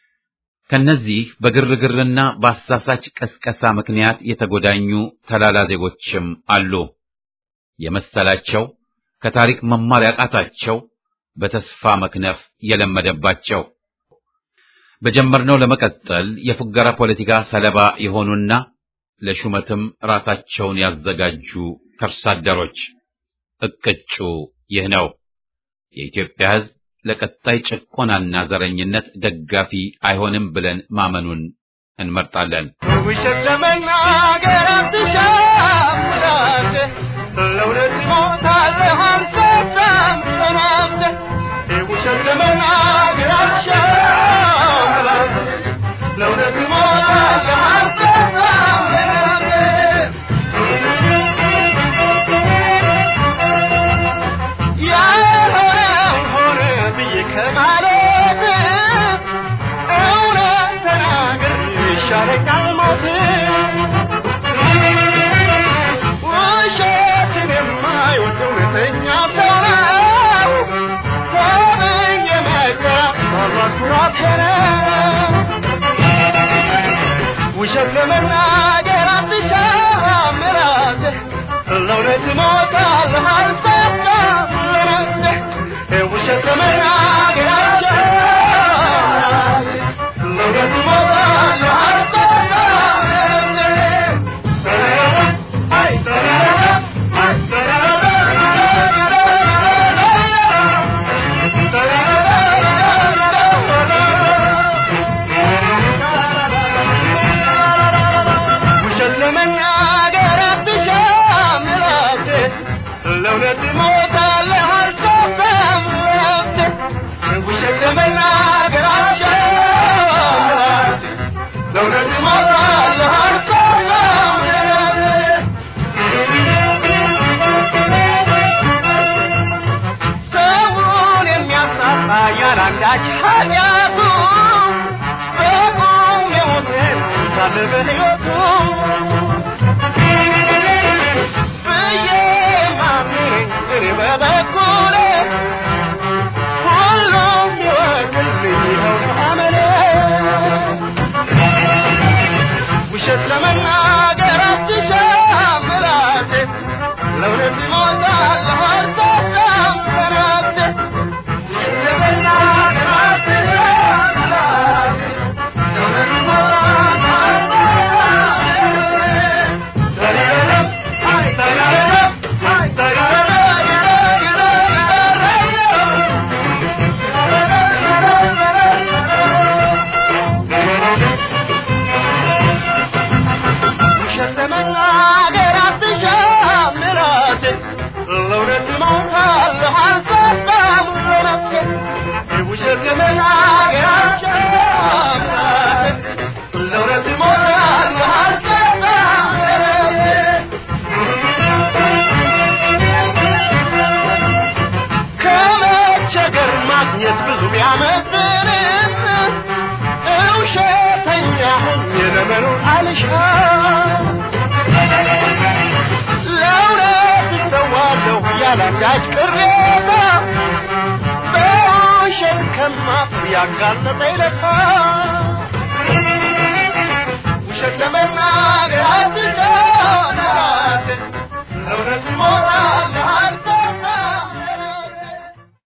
ከነዚህ በግርግርና በአሳሳች ቀስቀሳ ምክንያት የተጎዳኙ ተላላ ዜጎችም አሉ። የመሰላቸው ከታሪክ መማር ያቃታቸው በተስፋ መክነፍ የለመደባቸው በጀመርነው ለመቀጠል የፉገራ ፖለቲካ ሰለባ የሆኑና ለሹመትም ራሳቸውን ያዘጋጁ ከርሳደሮች እቅጩ ይህ ነው። የኢትዮጵያ ሕዝብ ለቀጣይ ጭቆናና ዘረኝነት ደጋፊ አይሆንም ብለን ማመኑን እንመርጣለን። ውሸት ለመናገር አትሻም ራስህ፣ ለእውነት ሞታለህ አልሰጣም ተናግረህ። ውሸት ለመናገር አትሻም ራስህ፣ ለእውነት ሞታለህ አልሰጣም ተናግረህ። ያልሆነው ሆነ ብዬ ከማለት እውነት ተናግሬ ይሻለኛል ሞት። ውሸትን የማይወድ እውነተኛ ሰው ነው። ተመኝ የመከራ ታላቅ ኩራቴ ነው። ውሸት ለመናገር አትሻም ራስህ፣ ለእውነት እሞታለሁ አልሰጣም ለነፍስህ። ውሸት ለመናገር አትሻም ራስህ፣ ለእውነት እሞታለሁ አልሰጣም ለነፍስህ። አይ ውሸት ለመናገር አትሻም ራስህ፣ ለእውነት እሞታለሁ አልሰጣም ለነፍስህ። ውሸት ለመናገር አትሻም ራስህ፣ ለእውነት እሞታለሁ አልሰጣም ሰውን የሚያሳጣ ያላንዳች ኃጢአቱ በቁም የሞተ ሳለ በሕይወቱ ብዬ ማምነኝ እኔ በበኩሌ ሁሉም ይወቅልኝ ይኸው አመሌ ውሸት ለመናገር አትሻም ራሴ ለእውነት እሞታለሁ አልሰጣም ለነፍሴ ውሸት ለመናገር አትሻም ራሴ ለእውነት እሞታለሁ አልሰጣም ለነፍሴ ተረረም አይ ተረረም አይ ውሸት ለመናገር አትሻም ራሴ ለእውነት የዘመኑን አልሻ ለእውነት እሰዋለሁ ያላንዳች ቅሬታ በውሸት ከማፍር ያጋለጠኝ ለታ ውሸት ለመናገር አትሰናት እውነት ሞራል